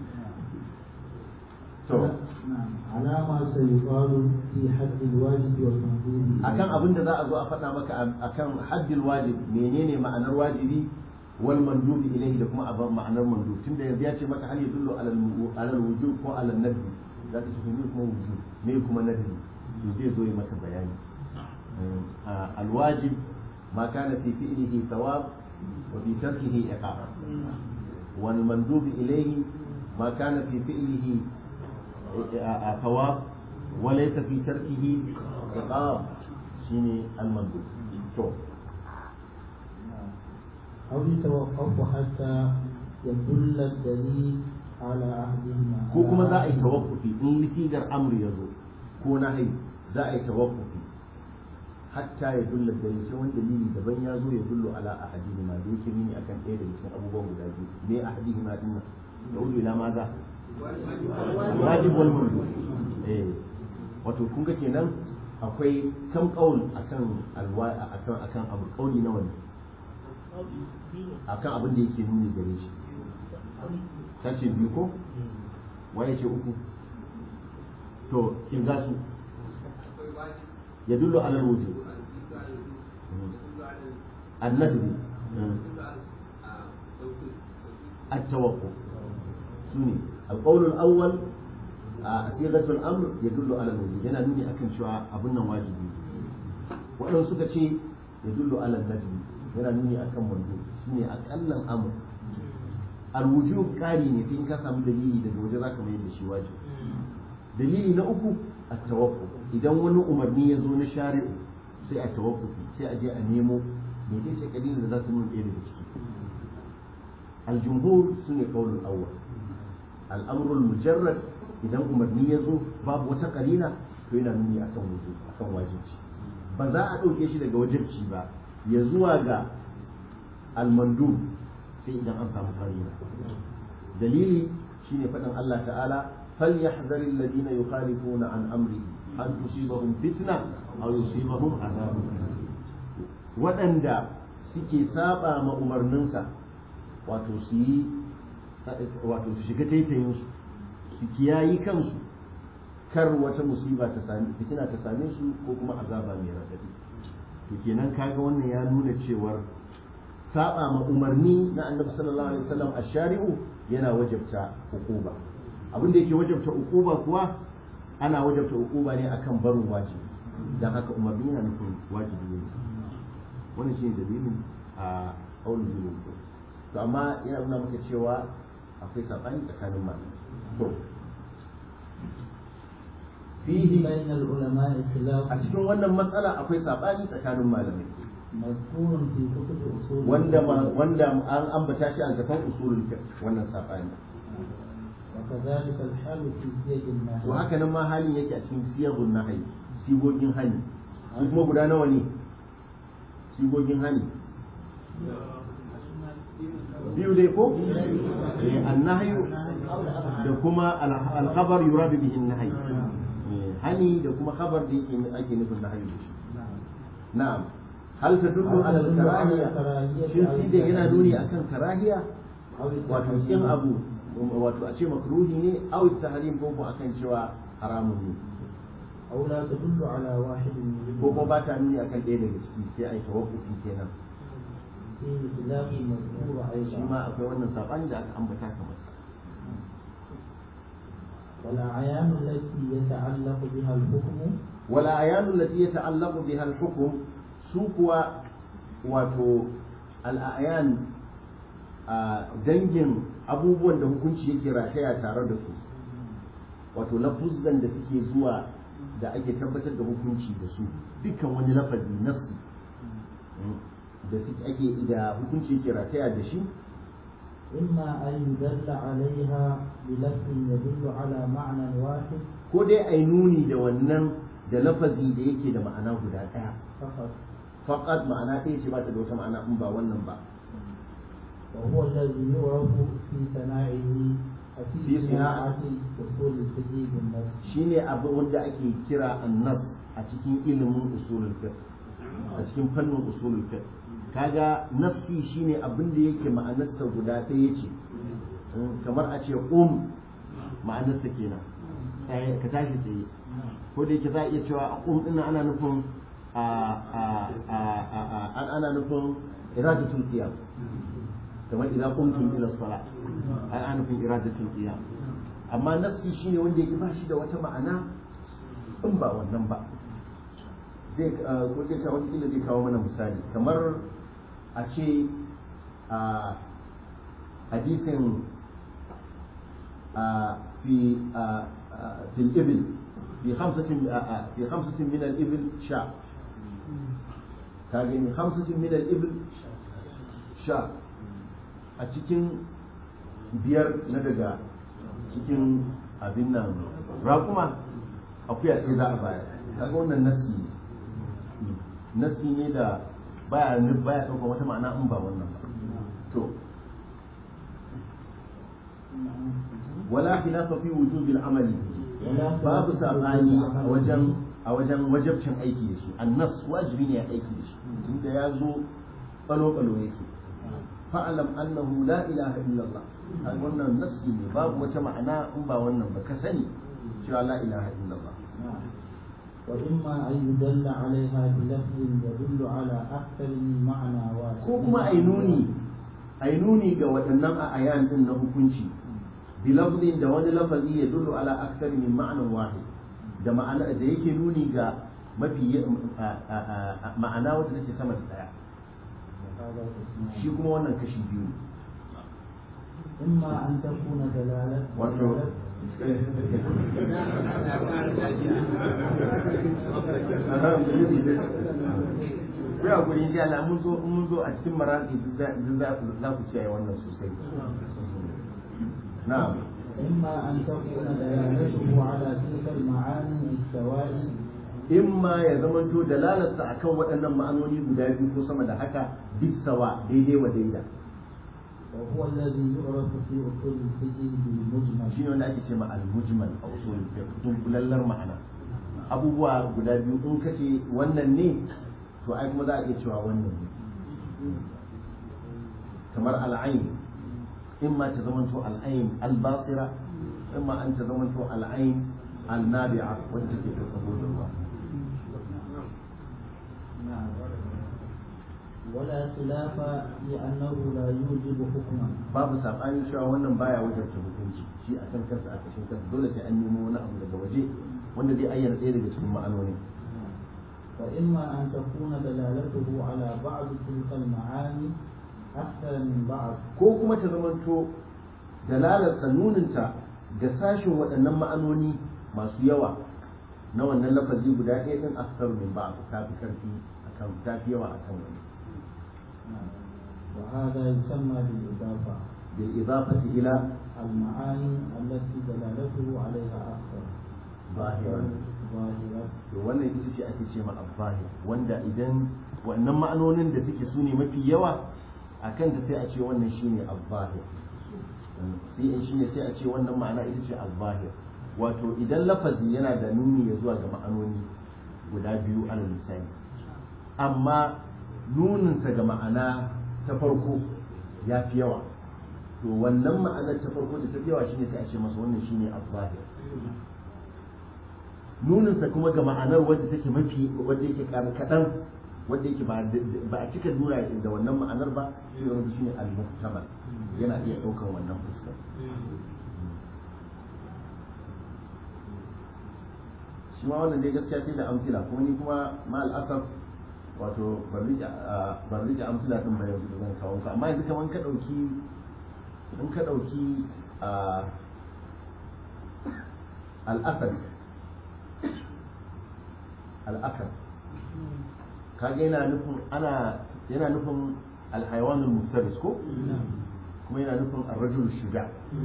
to على ما سيقال في حد الواجب والمندوب akan abin da za a zo a faɗa maka akan haddil wajib menene ma'anar wajibi wal mandubi ilayhi da kuma abin ma'anar mandub tunda yanzu ya ce maka hal yadullu alal wujub ko alal nadbi za ka shi ne kuma wujub ne kuma nadbi to zai zo yi maka bayani al wajib ma kana fi fi'lihi thawab wa fi tarkihi iqab wal mandub ilayhi ma kana fi fi'lihi ثواب وليس في تركه عقاب شيني المندوب تو أو يتوقف حتى يدل الدليل على أحدهما ko kuma za a yi tawakkufi in litigar amri ya zo ko nahi za a yi tawakkufi hatta ya dulla dalili sai wani dalili daban ya zo ya dullo ala ahadihima da yake nuni akan ɗaya daga cikin abubuwan guda biyu me ahadihima din nan da ulu ila maza wajib wal mandub eh wato kun ga kenan akwai kam qaul akan alwa akan akan abu qauli na wani akan abin da yake nuni gare shi ta ce biyu ko waye ce uku to kin ga su ya dullo ala wujub الندب التوقف سني القول الأول صيغة الأمر يدل على الوجوب yana nuni akan cewa abun nan wajibi waɗansu suka ce يدل على الندب yana nuni akan wando shine akallan amr alwujub kari ne sai in ka samu dalili daga waje zaka mai da shi wajibi dalili na uku at-tawakkuf idan wani umarni ya zo na shari'u sai a tawakkufi sai a je a nemo mece ce kalilin da za ta nuna ɗaya daga ciki aljumhur su ne ƙaunin awwal al'amrul mujarrad idan umarni ya zo babu wata kalila to yana nuni akan wujub akan wajibci ba za a ɗauke shi daga wajibci ba ya zuwa ga almandu sai idan an samu farina dalili shine faɗin Allah ta'ala فليحذر الذين يخالفون عن أمره أن تصيبهم فتنة أو يصيبهم عذاب waɗanda suke saba ma umarninsa wato su yi wato su shiga taitayinsu su kiyayi kansu kar wata musiba ta sami fitina ta same su ko kuma azaba mai raɗaɗi to kenan kaga wannan ya nuna cewar saba ma umarni na annabi sallallahu alaihi wasallam a shari'u yana wajabta hukuba abin da yake wajabta uquba kuwa ana wajabta uquba ne akan barin wajibi dan haka umarni yana nufin wajibi ne wannan shine dalilin a qaulul bilal to amma yana nuna maka cewa akwai sabani tsakanin malamai to فيه بين العلماء خلاف a cikin wannan matsala akwai sabani tsakanin malamai مذكور في كتب أصول wanda الفقه. wanda an ambata shi a gaban usulul fiqh wannan sabani وكذلك الحال في سياج النهي to haka nan ma halin yake a cikin siyagun nahyi sigogin hani su kuma guda nawa ne sigogin hani biyu dai ko eh annahyu da kuma al- al-khabar yuradu bihi an-nahy Eh, hani da kuma khabar da yake ake nufin nahyi da shi na'am hal tadullu ala al-karahiya shin shi da yana nuni akan karahiya أو wato kin abu wato a ce makruhi ne aw tahrim ko ko akan cewa haramun ne أو لا تدل على واحد ko kuma منهما ba ta nuni akan ɗaya daga ciki sai a yi tawakkufi kenan فيه خلاف مذكور shi أيضا ma akwai wannan sabani da aka ambata kamar sa والأعيان التي يتعلق بها الحكم wala ayanu lati yata'allaqu biha al-hukm su kuwa wato al-ayan a dangin abubuwan da hukunci yake rataya tare da su wato lafuzan da suke zuwa da ake tabbatar da hukunci da su dukkan wani lafazi nassi da suke ake da hukunci yake rataya da shi إما أن يدل عليها بلفظ يدل على معنى واحد ko dai a yi nuni da wannan da lafazi da yake da ma'ana guda ɗaya فقط faqat ma'ana ɗaya ce ba ta da wata ma'ana in ba wannan ba وهو الذي يعرف في صناعه في في صناعة صناعة أصول الفقه بالنص shine abu wanda ake kira annas a cikin ilimin usulul fiqh a cikin fannin usulul fiqh kaga nassi shine abin da yake ma'anarsa guda ɗaya ce Mm, kamar a ce um ma'anarsa kenan Tsaye- ka tashi tsaye ko da yake za a iya cewa a um ɗin ana nufin a a a a a ana nufin iradatul qiyam kamar idan qumtum ila salat ai ana nufin iradatul qiyam amma nassi shine wanda yake ba shi da wata ma'ana in ba wannan ba zai ko zai kawo wata zai kawo mana misali kamar a ce a hadisin a fi a في الإبل في خمسة في خمسة من الإبل شاء كاغني خمسة من الإبل شاء أتكين biyar na daga cikin abin nan raƙuma akuya ɗaya za a bayar kaga wannan nasi ne nasi ne da baya baya ɗaukar wata ma'ana in ba wannan ba to wala khilafa fi wujubil amali babu sabani a wajen a wajen wajabcin aiki da shi annas wajibi ne ya aiki da shi tunda ya zo balo balo yake fa'alam annahu la ilaha illallah an wannan nassi ne babu wata ma'ana in ba wannan ba ka sani cewa la ilaha illallah وإما أن يدل عليها بلفظ يدل على أكثر من معنى واحد ko kuma ai nuni ai nuni ga waɗannan a ayan din na hukunci bilafzin da wani lafazi ya dullu ala akthar min ma'anan wahid da ma'ana da yake nuni ga mafi ma'ana wanda take sama da daya هذا اسمه shi kuma wannan kashi biyu ne إما أن تكون دلالة wato ya guri insha Allah mun zo mun zo a cikin maraki za za ku kiyaye wannan sosai na'am إما أن تكون دلالته على تلك المعاني بالسواء in ma ya zamanto dalalarsa akan waɗannan ma'anoni guda biyu ko sama da haka bisawa daidai wa daida وهو الذي يعرف في أصول الفقه بالمجمل shine wanda ake ce ma al-mujmal a usul fiqh dunkulallar ma'ana abubuwa guda biyu in kace wannan ne to ai kuma za a iya cewa wannan ne kamar al'ain in ma ta zamanto al'ain al-basira in ma an ta zamanto al'ain al-nabi'a wanda take da kabulin ruwa نعم ولا خلاف لأنه لا يوجب حكما babu sabanin cewa wannan baya wajarta hukunci shi a kan kansa a kashin kansa dole sai an nemo wani abu daga waje wanda zai ayyana ɗaya daga cikin ma'anoni فإما أن تكون دلالته على بعض تلك المعاني أكثر من بعض ko kuma ta zamanto dalalarsa nuninta ga sashin waɗannan ma'anoni masu yawa na wannan lafazi guda ɗaya ɗin akthar min ba ta fi ƙarfi akan ta fi yawa akan wani وهذا يسمى بالإضافة bil idafati ila المعاني التي دلالته عليها أكثر zahiran ظاهرة to wannan ita ce ake ce ma azzahir wanda idan wannan ma'anonin da suke su ne mafi yawa a kan ta sai a ce wannan shine azzahir sai in shine sai a ce wannan ma'ana ita ce azzahir wato idan lafazi yana da nuni ya zuwa ga ma'anoni guda biyu alal misali amma nuninsa ga ma'ana ta farko ya fi yawa to wannan ma'anar ta farko da ta fi yawa shine sai a ce masa wannan shine azzahir nuninsa kuma ga ma'anar wadda take mafi wadda yake kaɗan wadda yake ba a cika nuna da wannan ma'anar ba shi ne shi ne al-muhtamal yana iya ɗaukar wannan fuskar shi ma wannan dai gaskiya sai da amfila kuma ni kuma ma al'asar wato ban rike amfila din ba yanzu da zan kawo ka amma yanzu kamar ka ɗauki in ka ɗauki al'asar al'asar kaga yana nufin ana yana nufin alhaiwanul muftaris ko kuma yana nufin arrajul shuja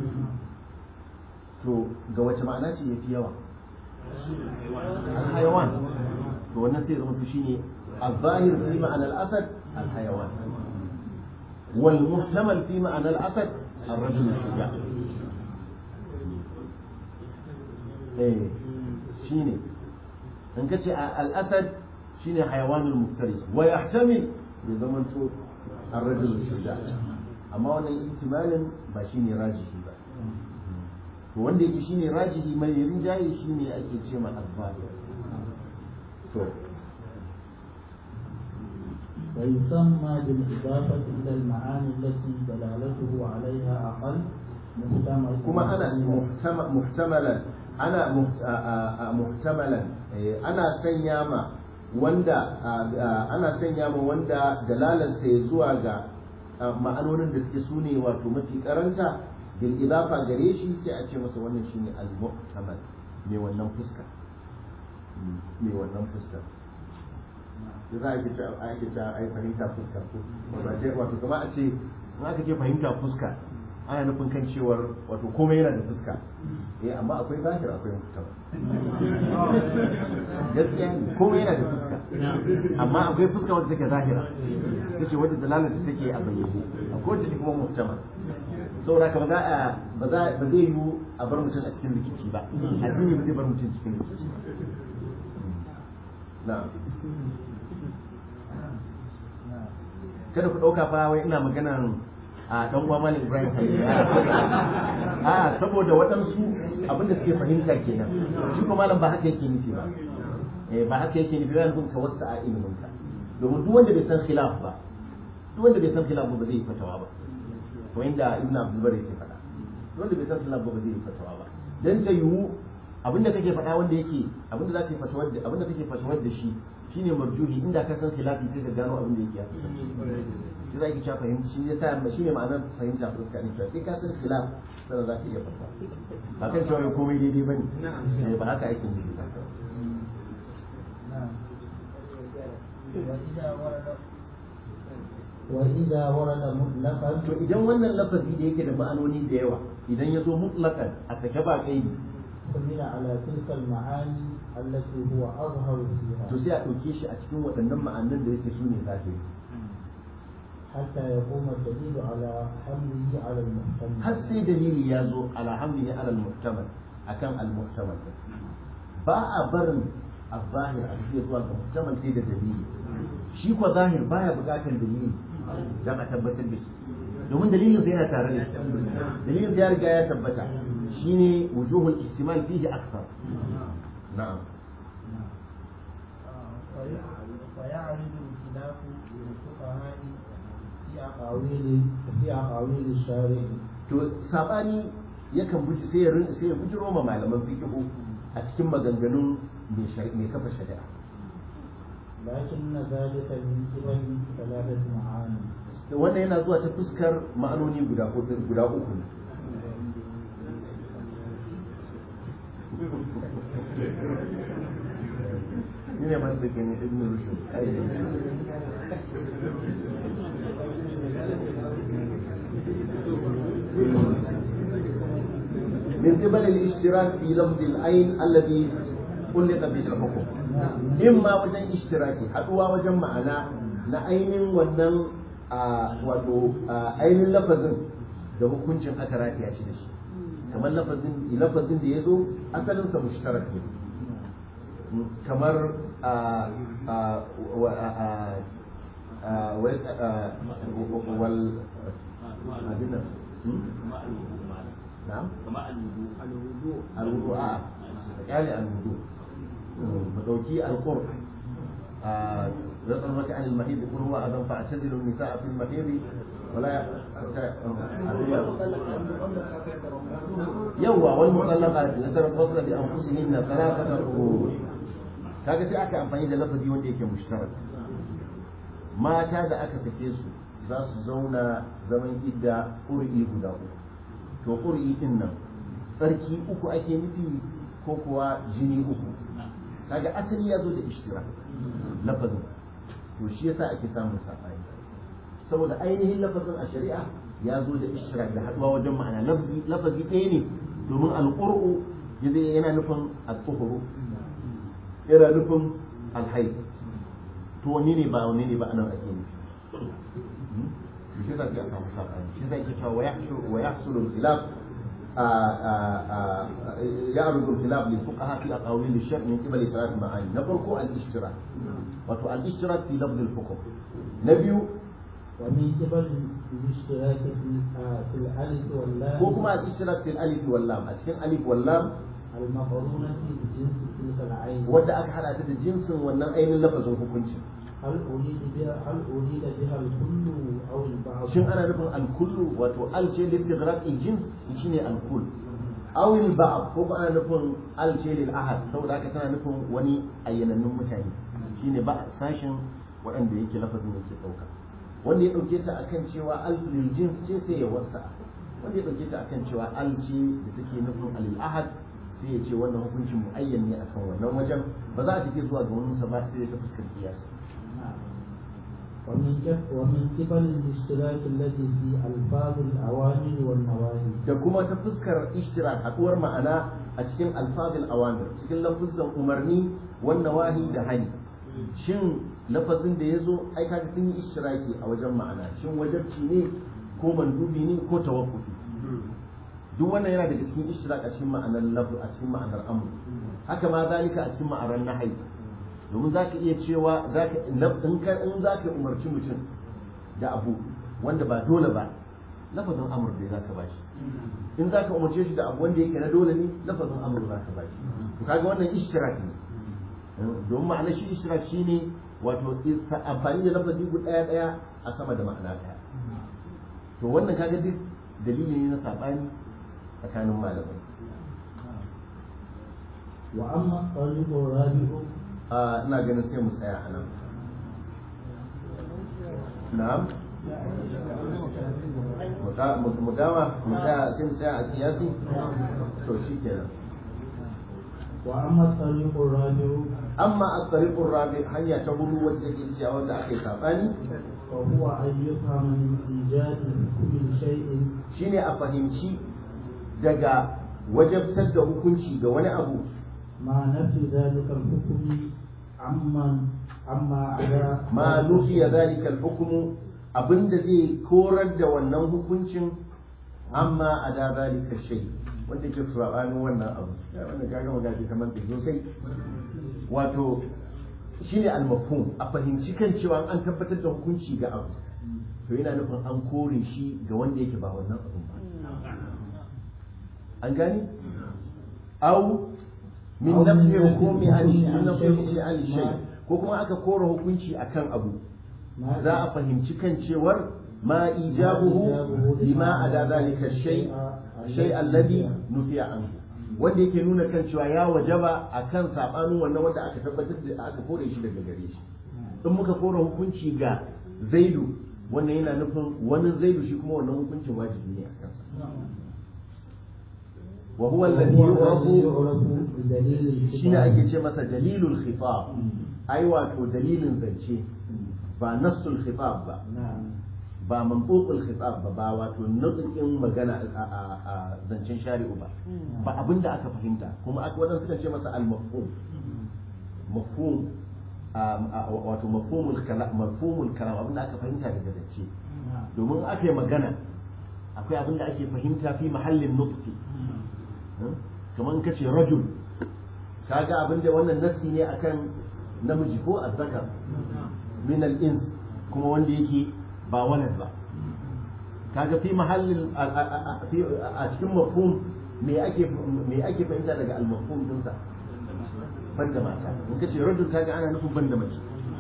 to ga wace ma'ana ce yafi yawa alhaiwan to wannan sai zama to shine الظاهر في معنى الأسد الحيوان والمحتمل في معنى الأسد الرجل الشجاع إيه شيني in ka ce al'asad shine hayawanul muftari wa yahtamil ya zama to ar-rajul shuja amma wannan ihtimalin ba shine rajihi ba to wanda yake shine rajihi mai rinjaye shine ake ce ma al-zahir to ويسمى بالإضافة إلى المعاني التي دلالته عليها أقل محتمل kuma ana muhtamalan ana muhtamalan ana sanya ma wanda ana sanya ma wanda dalalarsa ya zuwa ga ma'anonin da suke sune wato mafi karanta bil idafa gare shi sai a ce masa wannan shine al muhtamal mai wannan fuska mai wannan fuska da za a ke a ake ta ai fahimta fuska ko wato kamar a ce in aka ce fahimta fuska ana nufin kan cewar wato komai yana da fuska eh amma akwai zahir akwai mutaba gaskiya ne komai yana da fuska amma akwai fuska wanda take zahira tace wanda dalalar ta take a bayyane akwai wanda take kuma mutama saboda ka ba za a ba za ba zai yiwu a bar mutum a cikin rikici ba addini ba zai bar mutum cikin rikici na'am kada ku ɗauka fa wai ina maganan a dan uwa malam Ibrahim Khalil a saboda waɗansu abinda suke fahimta kenan shi ko malam ba haka yake nufi ba eh ba haka yake nufi ba nufin ka wasu a ilimin ka domin duk wanda bai san khilaf ba duk wanda bai san khilaf ba zai yi fatawa ba ko inda Ibn Abdul Bari yake faɗa duk wanda bai san khilaf ba zai yi fatawa ba dan sai yiwu abinda kake faɗa wanda yake abinda za ka yi fatawar da abinda kake fatawar da shi shine marjuhi inda ka san khilafi sai ka gano abin da yake ya shi za ki cewa fahimci shi yasa shi ne ma'anar fahimta fuska ne cewa sai ka san khilaf sannan za ka iya fata ba kan cewa komai daidai bane ba haka ake nufi ba وإذا ورد مطلقا to idan wannan lafazi da yake da ma'anoni da yawa idan ya zo mutlaqan a sake ba kaidi حمل على تلك المعاني التي هو أظهر فيها to sai a ɗauke shi a cikin waɗannan ma'anan da yake su ne zahiri حتى يقوم الدليل على حمله على المحتمل har sai dalili ya zo ala hamlihi ala al-muhtamal akan al-muhtamal ba a barin al-zahir a cikin zuwa ga muhtamal sai da dalili shi ko zahir baya buƙatar dalili dan a tabbatar da shi domin dalilin sa yana tare da shi dalilin sa ya riga ya tabbata shine wujuhul ihtimal fihi akthar na'am فيعرض الخلاف للفقهاء في أقاويل في أقاويل الشارع to sabani yakan buji sai ya rin- sai ya bujiro ma malaman fiqhu a cikin maganganun mai shari- mai kafa shari'a لكن ذلك من قبل ثلاثة معاني wannan yana zuwa ta fuskar ma'anoni guda hudu guda uku ne ni ne masu da ne ibn rushd من قبل الاشتراك في لفظ العين الذي علق به الحكم إما وجن اشتراكي حدوا وجن معنا na ainihin wannan a wato a ainihin lafazin da hukuncin aka rataya shi da shi kamar lafazin lafazin da ya zo asalinsa mushtarak ne kamar a a wa a a wa- a- wal abin nan hmm? na'am الوضوء آه. يعني الوضوء بدوكي القرب آه، يسألونك عن المحيض يقول هو أذن فاعتزلوا النساء في المحيض ولا يوى والمطلقات يتربصن بأنفسهن ثلاثة قروء kaga sai aka amfani da lafazi wanda yake mushtarak mata da aka sake su za su zauna zaman idda ƙuri'i guda uku to ƙuri'i din nan tsarki uku ake nufi ko kuwa jini uku kaga asali ya zo da ishtira lafazin to shi yasa ake samun saɓani saboda ainihin lafazin a shari'a ya zo da ishtira da haɗuwa wajen ma'ana lafazi lafazi ɗaya ne domin alƙur'u yana nufin al-tuhuru yana nufin alhaid to wani ne ba wani ne ba anan ake nufi shi yasa sai a samu saɓani shi yasa ake cewa wa yahsulu al-khilaf يعرض الخلاف للفقهاء في أقاويل الشرع من قبل ثلاث معاني نفرق الاشتراك وتو الاشتراك في لفظ الحكم نبي ومن قبل الاشتراك في آه، في الألف واللام وكما الاشتراك في الألف واللام أشكال ألف واللام المقرونة بجنس تلك العين ودا أك حدا تد جنس wannan ainihin lafazin hukunci هل أريد بها هل أريد بها الكل أو البعض؟ shin ana nufin alkullu wato al ce lil tighraq al jins shine alkull aw al ba'd ko ba ana nufin al ce lil ahad saboda haka tana nufin wani ayyanannun mutane shine ba sashin waɗanda yake lafazin yake ɗauka wanda ya ɗauke ta akan cewa al lil jins ce sai ya wasa wanda ya ɗauke ta akan cewa al ce da take nufin al ahad sai ya ce wannan hukuncin muayyan ne akan wannan wajen ba za a tafi zuwa ga wani sa ba sai ta fuskar kiyasi ومن كف ومن قبل الاشتراك الذي في ألفاظ الأوامر والنواهي da kuma ta fuskar ishtirak haɗuwar ma'ana a cikin alfazil awamir cikin lafuzan umarni wan nawahi da hani shin lafazin da ya zo ai kaga sun yi ishtiraki a wajen ma'ana shin wajabci ne ko mandubi ne ko tawaffufi duk wannan yana daga cikin ishtirak a cikin ma'anar lafu a cikin ma'anar amr haka ma zalika a cikin ma'anar nahyi domin za ka iya cewa in za ka umarci mutum da abu wanda ba dole ba lafazin amur da za ka ba shi in za ka umarce shi da abu wanda yake na dole ne lafazin amur za ka ba shi to kaga wannan ishtirak ne domin ma'ana shi ishtirak shine wato amfani da lafazi guda daya daya a sama da ma'ana daya to wannan kaga duk dalili ne na sabani tsakanin malamai wa amma tariqu rabi'u a ina ganin sai mu tsaya a nan na'am mu gama mu tsaya sai mu tsaya a kiyasi to shi kenan wa amma tariqu rabi'u amma at-tariqur rabi hanya ta hudu wacce take cewa wanda aka yi sabani وهو أن يفهم من إيجاد كل شيء shine a fahimci daga wajabtar da hukunci ga wani abu ما نفي ذلك الحكم عمن عما على ma nufiya zalika al-hukmu abinda zai korar da wannan hukuncin amma a da zalika shay wanda ke sabanin wannan abu ya wannan kaga magaji kamar da sosai wato shine al-mafhum a fahimci kan cewa an tabbatar da hukunci ga abu to yana nufin an kore shi ga wanda yake ba wannan abu ba an gani au min Au min nafi nafi hukumi an hukumi min an nafi shay. hukumi an shay ko kuma aka kore hukunci akan abu ما za a fahimci kan cewar ma ijabuhu lima ada zalika shay shay alladhi nufiya anhu wanda yake nuna kan cewa ya wajaba akan sabanin wannan wanda aka tabbatar da aka kore shi daga gare shi in muka kore hukunci ga zaidu wannan yana nufin wani zaidu shi kuma wannan hukuncin wajibi ne a kansa wa huwa alladhi yu'rafu بدليل shine ake ce masa dalilul khitab ai wato dalilin zance ba nassul khitab ba نعم ba mantuqul khitab ba ba wato nutsin magana a a- a zancen shari'u ba ba abinda aka fahimta kuma aka wadan suka ce masa al-mafhum mafhum um, a- wato mafhumul kalam mafhumul kalam abinda aka fahimta daga zance نعم domin aka yi magana akwai abinda ake fahimta fi mahallin nutqi kamar kace rajul kaga abinda wannan nassi ne akan namiji ko azzakar min al-ins kuma wanda yake ba walad ba kaga fi mahallin a- a a- fi- a cikin mafhum me ake me ake fahimta daga al-mafhum din sa banda mata in kace rajul kaga ana nufin banda mace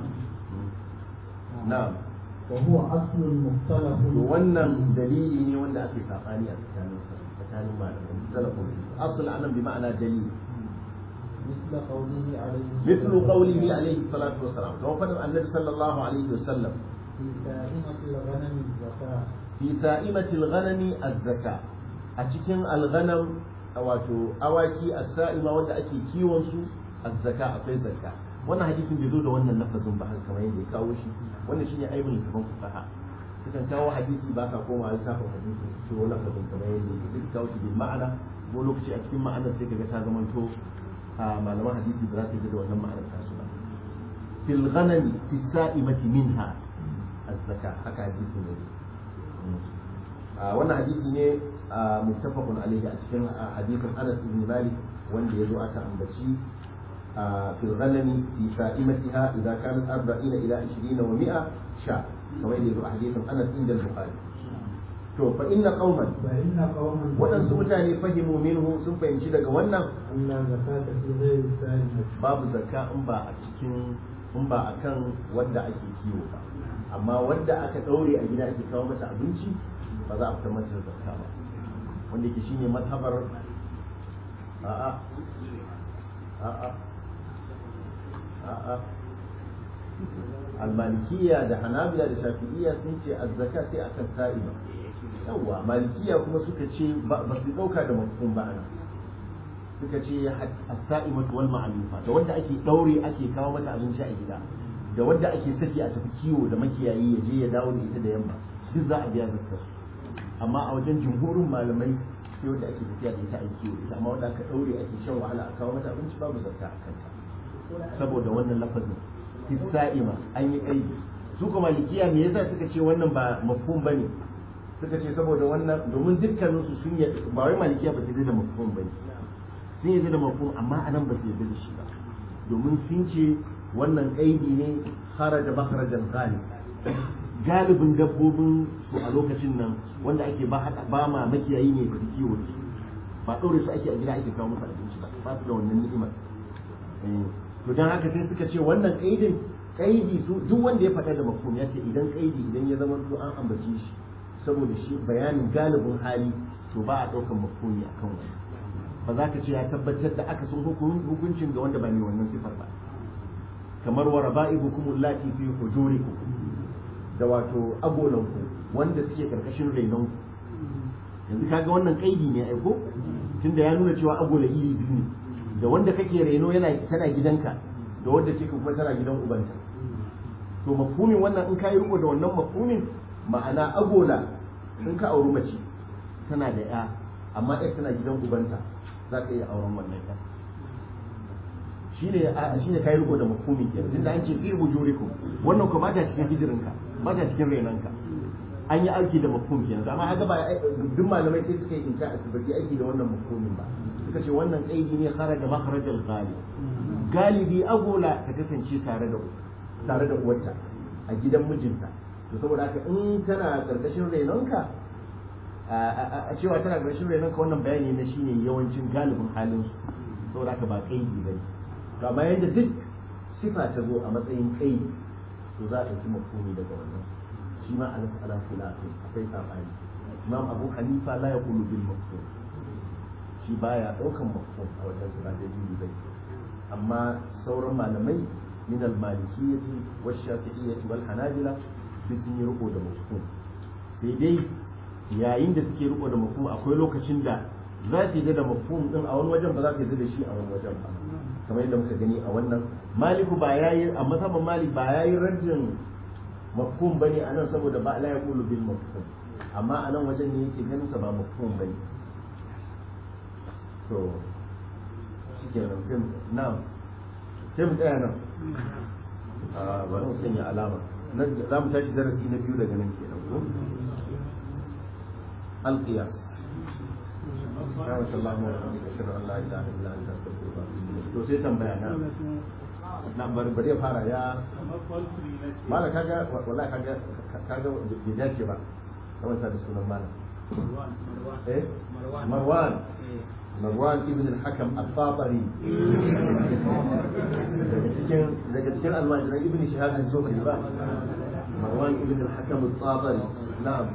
na'am وهو أصل مختلف to wannan dalili ne wanda ake sabani a tsakanin tsakanin malamai talafin asl anan bi ma'ana dalili مثل قوله عليه مثل قوله عليه الصلاة والسلام كما فدم النبي صلى الله عليه وسلم في سائمة الغنم الزكاة في سائمة الغنم الزكاة أتكن الغنم wato awaki as-sa'ima wanda ake kiwon su az-zaka akwai zakka wannan hadisin bai zo da wannan lafazin ba haka kamar yadda ya kawo shi wannan shine aibul littafin fuqaha sukan kawo hadisi ba sa koma littafin hadisi su ciro lafazin kamar yadda yake sai su kawo shi bil ma'ana ko lokaci a cikin ma'anar sai kaga ta zamanto a malaman hadisi ba za su yi da wannan ma'anar tasu ba fil ghanami fi sa'imati minha az-zaka haka hadisi ne a wannan hadisi ne a muttafaqun alayhi a cikin hadisin Anas ibn Malik wanda yazo aka ambaci fil ghanami fi sa'imatiha idza kanat 40 ila 20 wa 100 sha kamar yazo a hadisin Anas inda al-Bukhari to fa inna qauman فإن قوما waɗansu mutane fahimu minhu sun fahimci daga wannan أن لا زكاة في غير السائمة babu zakka in ba a cikin in ba a kan wadda ake kiwo ba amma wadda aka ɗaure a gida ake kawo mata abinci ba za a fitar mata da zakka ba wanda ke shine mazhabar a'a a'a a'a almalikiya da hanabila da shafi'iyya sun ce azzaka sai akan sa'iba yawwa malikiya kuma suka ce ba ba su dauka da mafhum ba ana suka ce as-sa'imatu wal ma'lufa da wanda ake daure ake kawo mata abinci a gida da wanda ake saki a tafi kiwo da makiyayi ya je ya dawo da ita da yamma duk za a biya zakkar amma a wajen jumhurin malamai sai wanda ake tafiya da ita a kiwo ita amma wanda aka daure ake shan wahala a kawo mata abinci babu zakka a kanta saboda wannan lafazin fi sa'ima an yi aiki su kuma malikiya me yasa suka ce wannan ba mafhum bane suka ce saboda wannan domin dukkanin su sun yi ba wai malikiya ba su yi da mafhum bane sun yi da mafhum amma anan ba su yi da shi ba domin sun ce wannan kaidi ne kharaja makharajan ghalib galibin dabbobin su a lokacin nan wanda ake ba ba ma makiyayi ne da kiwo su ba ɗaure su ake a gida ake kawo musu abinci ba ba su da wannan ni'imar to dan haka sai suka ce wannan kaidin kaidi su duk wanda ya faɗa da mafhum ya ce idan kaidi idan ya zama to an ambace shi saboda shi bayanin galibin hali to ba a ɗaukar mafhumi akan wani ba za ka ce ya tabbatar da aka sun hukuncin ga wanda ba ne wannan sifar ba kamar wa raba'ibukum allati fi hujurikum da wato agolanku wanda suke karkashin renon yanzu kaga wannan kaidi ne aiko tunda ya nuna cewa agola iri biyu ne da wanda kake reno yana tana gidanka da wadda ce kuma tana gidan ubanta to mafhumin wannan in ka yi riko da wannan mafhumin ma'ana agola in ka auri mace tana da ya amma ya tana gidan ubanta za ka iya auren wannan ya shine shine kai riko da mafhumin kenan tunda an ce fi hujurikum wannan kuma ba ta cikin hijirinka ba ta cikin renanka an yi aiki da mafhum kenan amma haka ba duk malamai sai suka yi inka ba su aiki da wannan mafhumin ba suka ce wannan qaidi ne kharaja makharajal ghalib galibi agola ta kasance tare da tare da uwarta a gidan mijinta to saboda haka in tana karkashin renonka a cewa tana karkashin renonka wannan bayani na shine yawancin galibin halin su saboda haka ba qaidi bane to amma yadda duk sifa ta zo a matsayin qaidi to za a ɗauki mafhumi daga wannan shi ma ala ala khilafin akwai sabani imam abu hanifa la yaqulu bil mafhum shi baya daukan mafhum a wajen su ba da bai amma sauran malamai min al malikiyyati wash shafi'iyyati wal hanabila duk sun yi riko da mafhum sai dai yayin da suke riko da mafhum akwai lokacin da za su yi da mafhum din a wani wajen ba za su yi da shi a wani wajen ba kamar yadda muka gani a wannan maliku ba yayi a mazhaban malik ba yayi rajin mafhum bane anan saboda ba la yaqulu bil mafhum amma anan wajen ne yake ganin sa ba mafhum bane to shikenan sai na'am sai mu tsaya nan a bari mu sanya alama za mu tashi darasi na biyu daga nan kenan ko القياس سبحانك اللهم وبحمدك اشهد ان لا اله الا انت استغفرك واتوب اليك to sai tambaya na na bari bari ya fara ya mala kaga wallahi kaga kaga bai dace ba kamar sa da sunan mala eh marwan marwan ibn al-hakam al-fatari daga cikin daga cikin almajiran ibn shihab az-zuhri ba marwan ibn al-hakam al-fatari na'am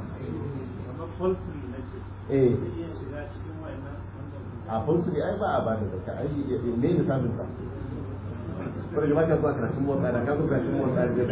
eh a fulsuri ai ba a ba da zakka ai me ne samun ka kuma da baka zuwa karatun motsa da ka zo karatun motsa da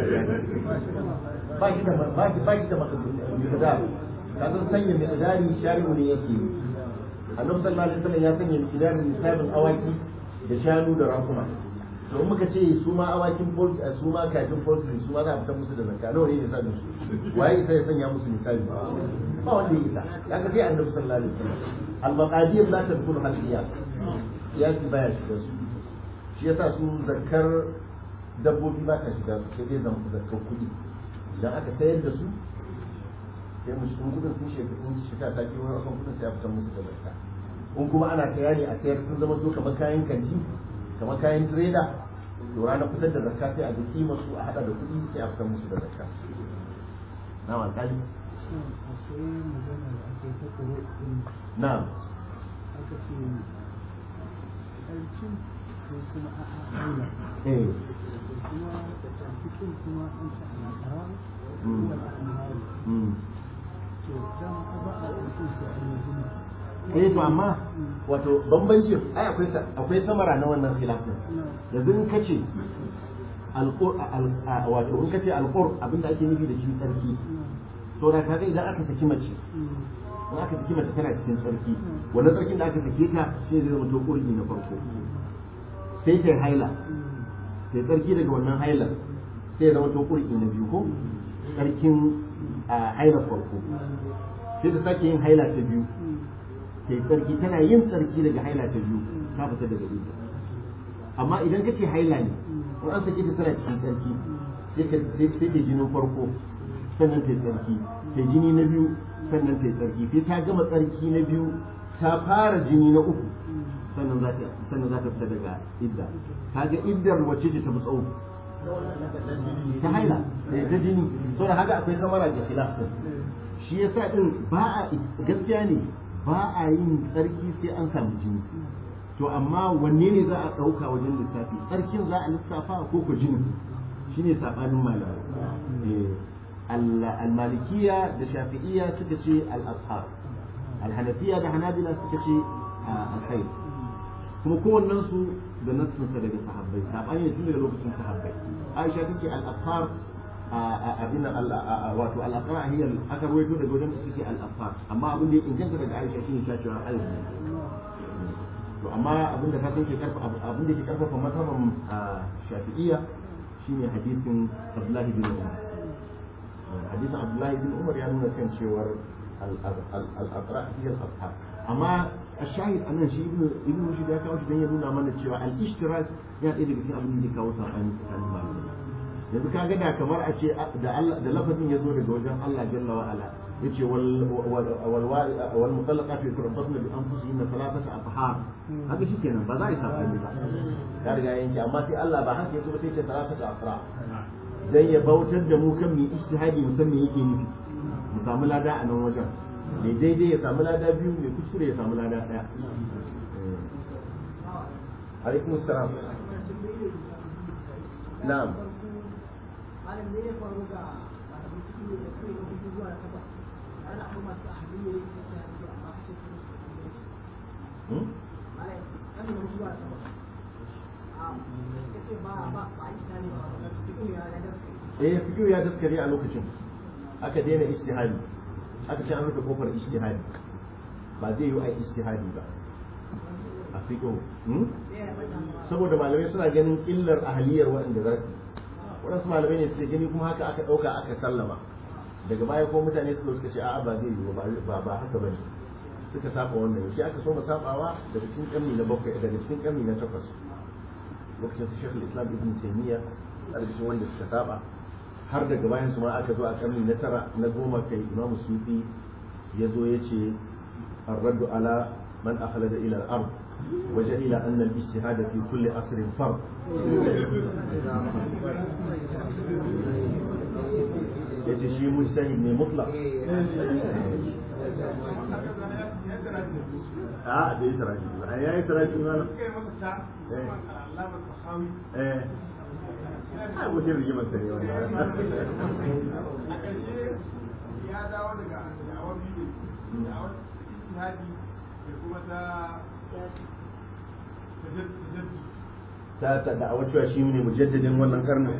ba ki da ba ki ba ki da miqdar ka san sanya miqdari shari'u ne yake annabi sallallahu alaihi wasallam ya sanya miqdarin nisabin awaki da shanu da rakuma to in muka ce su ma awakin su ma kafin poultry su ma za a fitar musu da zakka nawa ne nisabin su waye sai ya sanya musu nisabi ba wanda ya isa ya ga sai annabi sallallahu alaihi wasallam al-maqadir la tadkhulu al qiyas qiyas baya shiga su shi yasa su zakkar dabbobi ba ta shiga su sai dai zan zakkar kuɗi idan aka sayar da su sai mu cikin kudin sun shiga in shiga ta biyo akan kudin sai a fitar musu da zakka in kuma ana kaya ne a sayar sun zama to kamar kayan kanti kamar kayan trader to ranar fitar da zakka sai a ga kimar su a hada da kuɗi sai a fitar musu da zakka na alƙali akwai magana da ake ta kuro ɗin na aka ce ƙarfin ko kuma a aula eh kuma cikin kuma an ci alaƙara Mm. kuma al'amari mm. to dan ba a ƙarfin su a yanzu eh to amma wato bambancin ai akwai sa- akwai samara na wannan khilafin yanzu in kace alqur al- a- wato in kace alqur abinda ake nufi da shi tsarki to da kaga idan aka saki mace in aka saki mace tana cikin tsarki wannan tsarkin da aka sake ta sai zai zama to kurji na farko sai ta yi haila ta yi tsarki daga wannan hailar sai ya zama to kurji na biyu ko tsarkin a hailar farko sai ta sake yin haila ta biyu ta yi tsarki tana yin tsarki daga haila ta biyu ta fita daga idda amma idan ka ce haila ne in an sake ta tana cikin tsarki sai ka sai sai ta jinin farko sannan ta yi tsarki ta jini na biyu sannan ta yi tsarki sai ta gama tsarki na biyu ta fara jini na uku sannan za ta sannan za ta fita daga idda kaga iddar wacce ce ta fi tsawo ta haila eh, ta jini to da haka akwai samara da khilaf din shi yasa din ba a gaskiya ne ba a yin tsarki sai an samu jini to amma wanne ne za a ɗauka wajen lissafi tsarkin za a lissafa ko ko jini shine sabanin malamai eh, al- al-malikiyya da shafi'iyya suka ce al-azhar al-hanafiyya da hanabila suka ce ah, al-khair kuma kowannen su da nassinsa daga sahabbai sabani ne tun daga lokacin sahabbai aisha tace al-azhar abin wato al-aqra hiya aka rawaito daga wajen su ce al-afar amma abin da ya inganta daga aisha shine ta cewa al to amma abinda ka san ke karfafa abinda ke karfafa mazhaban shafi'iyya shine hadisin Abdullahi bin Umar hadisin Abdullahi bin Umar ya nuna kan cewar al-aqra hiya al-ashab amma الشاهد أن شيء ابن ابن رشد ya kawo shi dan ya nuna mana cewa al-ishtirak ya ɗaya daga cikin abin da ya kawo sabani tsakanin malamai yanzu ka ga da kamar a ce da Allah da lafazin ya zo daga wajen Allah jalla wa ala yace wal wal wal mutallaqatu yatarabbasna bi anfusihinna thalathata afhar haka shikenan ba za a yi sabani ba ya riga yanke amma sai Allah ba haka yaso ba sai ce thalathata afra dan ya bautar da mu kan mu ijtihadi mu san me yake nufi mu samu lada a nan wajen mai daidai ya samu lada biyu mai kuskure ya samu lada daya alaikum salam na'am eh fikiyo ya daskare a lokacin aka daina istihadi aka ce an rufe kofar ijtihadi ba zai yi ai ijtihadi ba a fiqh saboda malamai suna ganin illar ahliyar waɗanda za su waɗansu malamai ne suke gani kuma haka aka ɗauka aka sallama daga baya ko mutane suka suka ce a'a ba zai yi ba ba haka bane suka saba wannan shi aka so mu sabawa daga cikin ƙarni na bakwai daga cikin ƙarni na takwas lokacin su shekul islam ibn taymiya a cikin wanda suka saba har daga bayan su ma aka zo a karni na tara na goma kai imamu sufi ya zo ya ce الرد على من أخلد إلى الأرض وجهل أن الاجتهاد في كل عصر فرض yace shi mujtahid ne mutlaq a da yi taraji a yayi taraji ma eh a mutum rigimar sani wannan ya dawo daga da'awar biyu da'awar ijtihadi da kuma ta ta ta da'awar cewa shi ne mujaddadin wannan karnin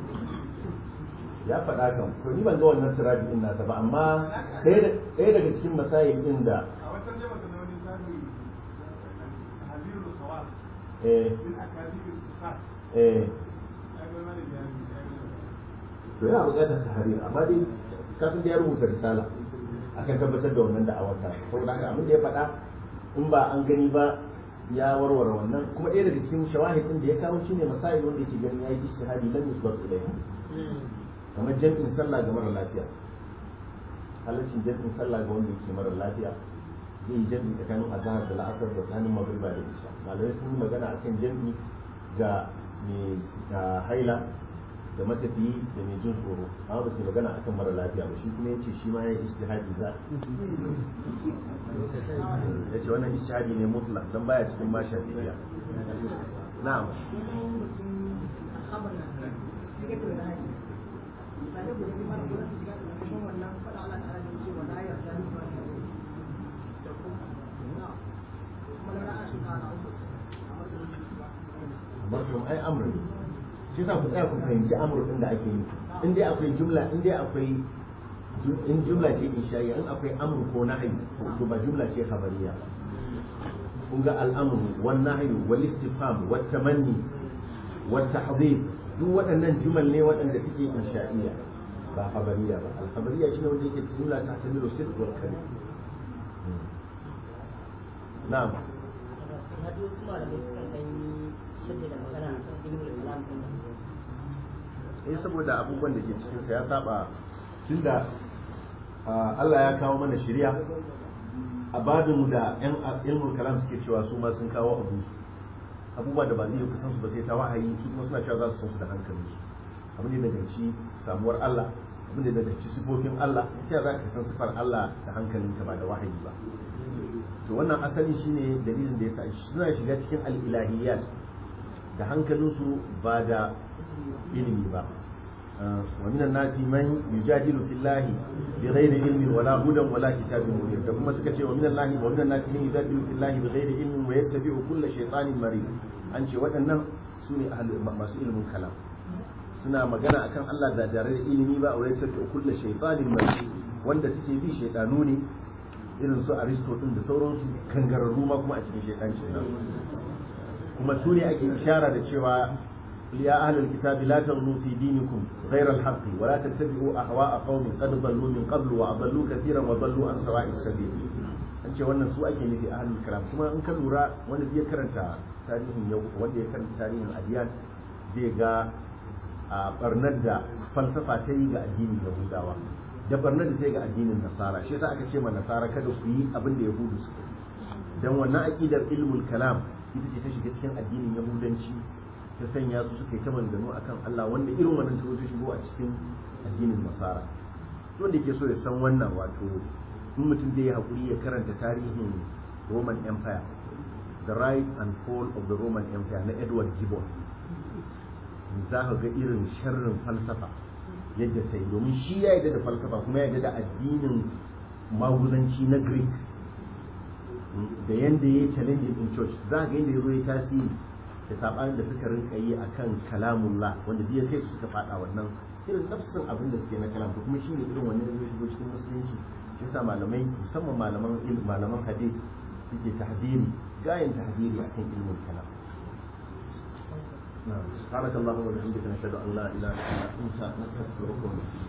ya faɗa kan to ni ban ga wannan tirabi din nasa ba amma ɗaya daga cikin masayin din da a wata jama'a na wani sabi habibul khawar eh min akadibul ustad eh ya ga mana bayani to yana buƙatar tahrir amma dai kafin da ya rubuta risala akan tabbatar da wannan da'awar ta saboda haka abin da ya faɗa in ba an gani ba ya warware wannan kuma ɗaya daga cikin shawahid din da ya kawo shine masail wanda yake ganin yayi ijtihadi lam yusbat ilayhi kamar jam'in sallah ga mara lafiya halaccin jam'in sallah ga wanda yake mara lafiya zai yi jam'i tsakanin azhar da la'asar da tsakanin magriba da isha malamai sun yi magana akan jam'i ga mai ga haila da matafiyi da mai jin tsoro amma ba su yi magana akan mara lafiya ba shi kuma yace shi ma ya yi ijtihadi za yace wannan ijtihadi ne mutlaq dan baya cikin ma shafi'iyya na'am marhum ai amr ne shi yasa ku tsaya ku fahimci amr din da ake yi in dai akwai jumla in dai akwai in jumla ce insha'iyya in akwai amr ko nahyi to ba jumla ce khabariya kun ga al'amru wan nahyu wal istifham wat tamanni wat tahdhib duk waɗannan jumal ne waɗanda suke insha'iyya ba khabariya ba al khabariya shine wanda yake jumla ta tamilu sidq wal kalim na'am eh saboda abubuwan da ke cikinsa ya saba tunda Allah ya kawo mana shari'a a babin da yan ilmul kalam suke cewa su ma sun kawo abu abubuwa da ba zai yi kusan su ba sai ta wahayi su kuma suna cewa za su san su da hankalin su abin da daga ci samuwar Allah abin da daga ci sifofin Allah ta za ka san sifar Allah da hankalinka ba da wahayi ba to wannan asali shine dalilin da yasa suna shiga cikin al-ilahiyat da hankalinsu ba da ilimi ba ومن الناس من يجادل في الله بغير علم ولا هدى ولا كتاب منير da kuma suka ce wa minan lahi wa minan nasi man yujadilu fi llahi bighairi ilmin wa yattabi'u kulla shaytanin marid an ce waɗannan su ne masu ilimin kalam suna magana akan Allah da tare da ilimi ba wa yattabi'u kulla shaytanin marid wanda suke bi shaytanu ne irin su aristo din da sauransu kangararru ma kuma a cikin shaidancin nan kuma su ne ake ishara da cewa ya ahlul kitabi la taghlu fi dinikum ghayra al-haqq wa la tattabi'u ahwa'a qaumin qad dallu min qablu wa adallu katiran wa dallu an sawa'is sabil an ce wannan su ake nufi ahlul kalam kuma in ka lura wanda ya karanta tarihin yau wanda ya karanta tarihin adiyan zai ga a barnar da falsafa ta yi ga addinin yahudawa da barnar da ta yi ga addinin nasara shi yasa aka ce ma nasara kada ku yi abin da yahudu suka yi dan wannan aqidar ilmul kalam ita ce ta shiga cikin addinin yahudanci ta sanya su suka yi ta maganganu akan Allah wanda irin wannan ta zo shigo a cikin addinin nasara wanda ke so ya san wannan wato in mutum zai yi hakuri ya karanta tarihin Roman Empire the rise and fall of the Roman Empire na Edward Gibbon za ka ga irin sharrin falsafa yadda sai domin shi ya yarda da falsafa kuma ya yarda da addinin maguzanci na Greek da yanda ya yi challenging in church za ga yadda ya zo ya tasiri da sabanin da suka rinka yi akan kalamullah wanda biya kai su suka fada wannan irin nafsin abin da suke na kalam to kuma shine irin wannan zai shigo cikin musulunci shi yasa malamai musamman malaman ilm malaman hadith suke tahdiri gayan tahdiri akan ilmul kalam نعم سبحانك اللهم وبحمدك نشهد ان لا اله الا انت نستغفرك ونتوب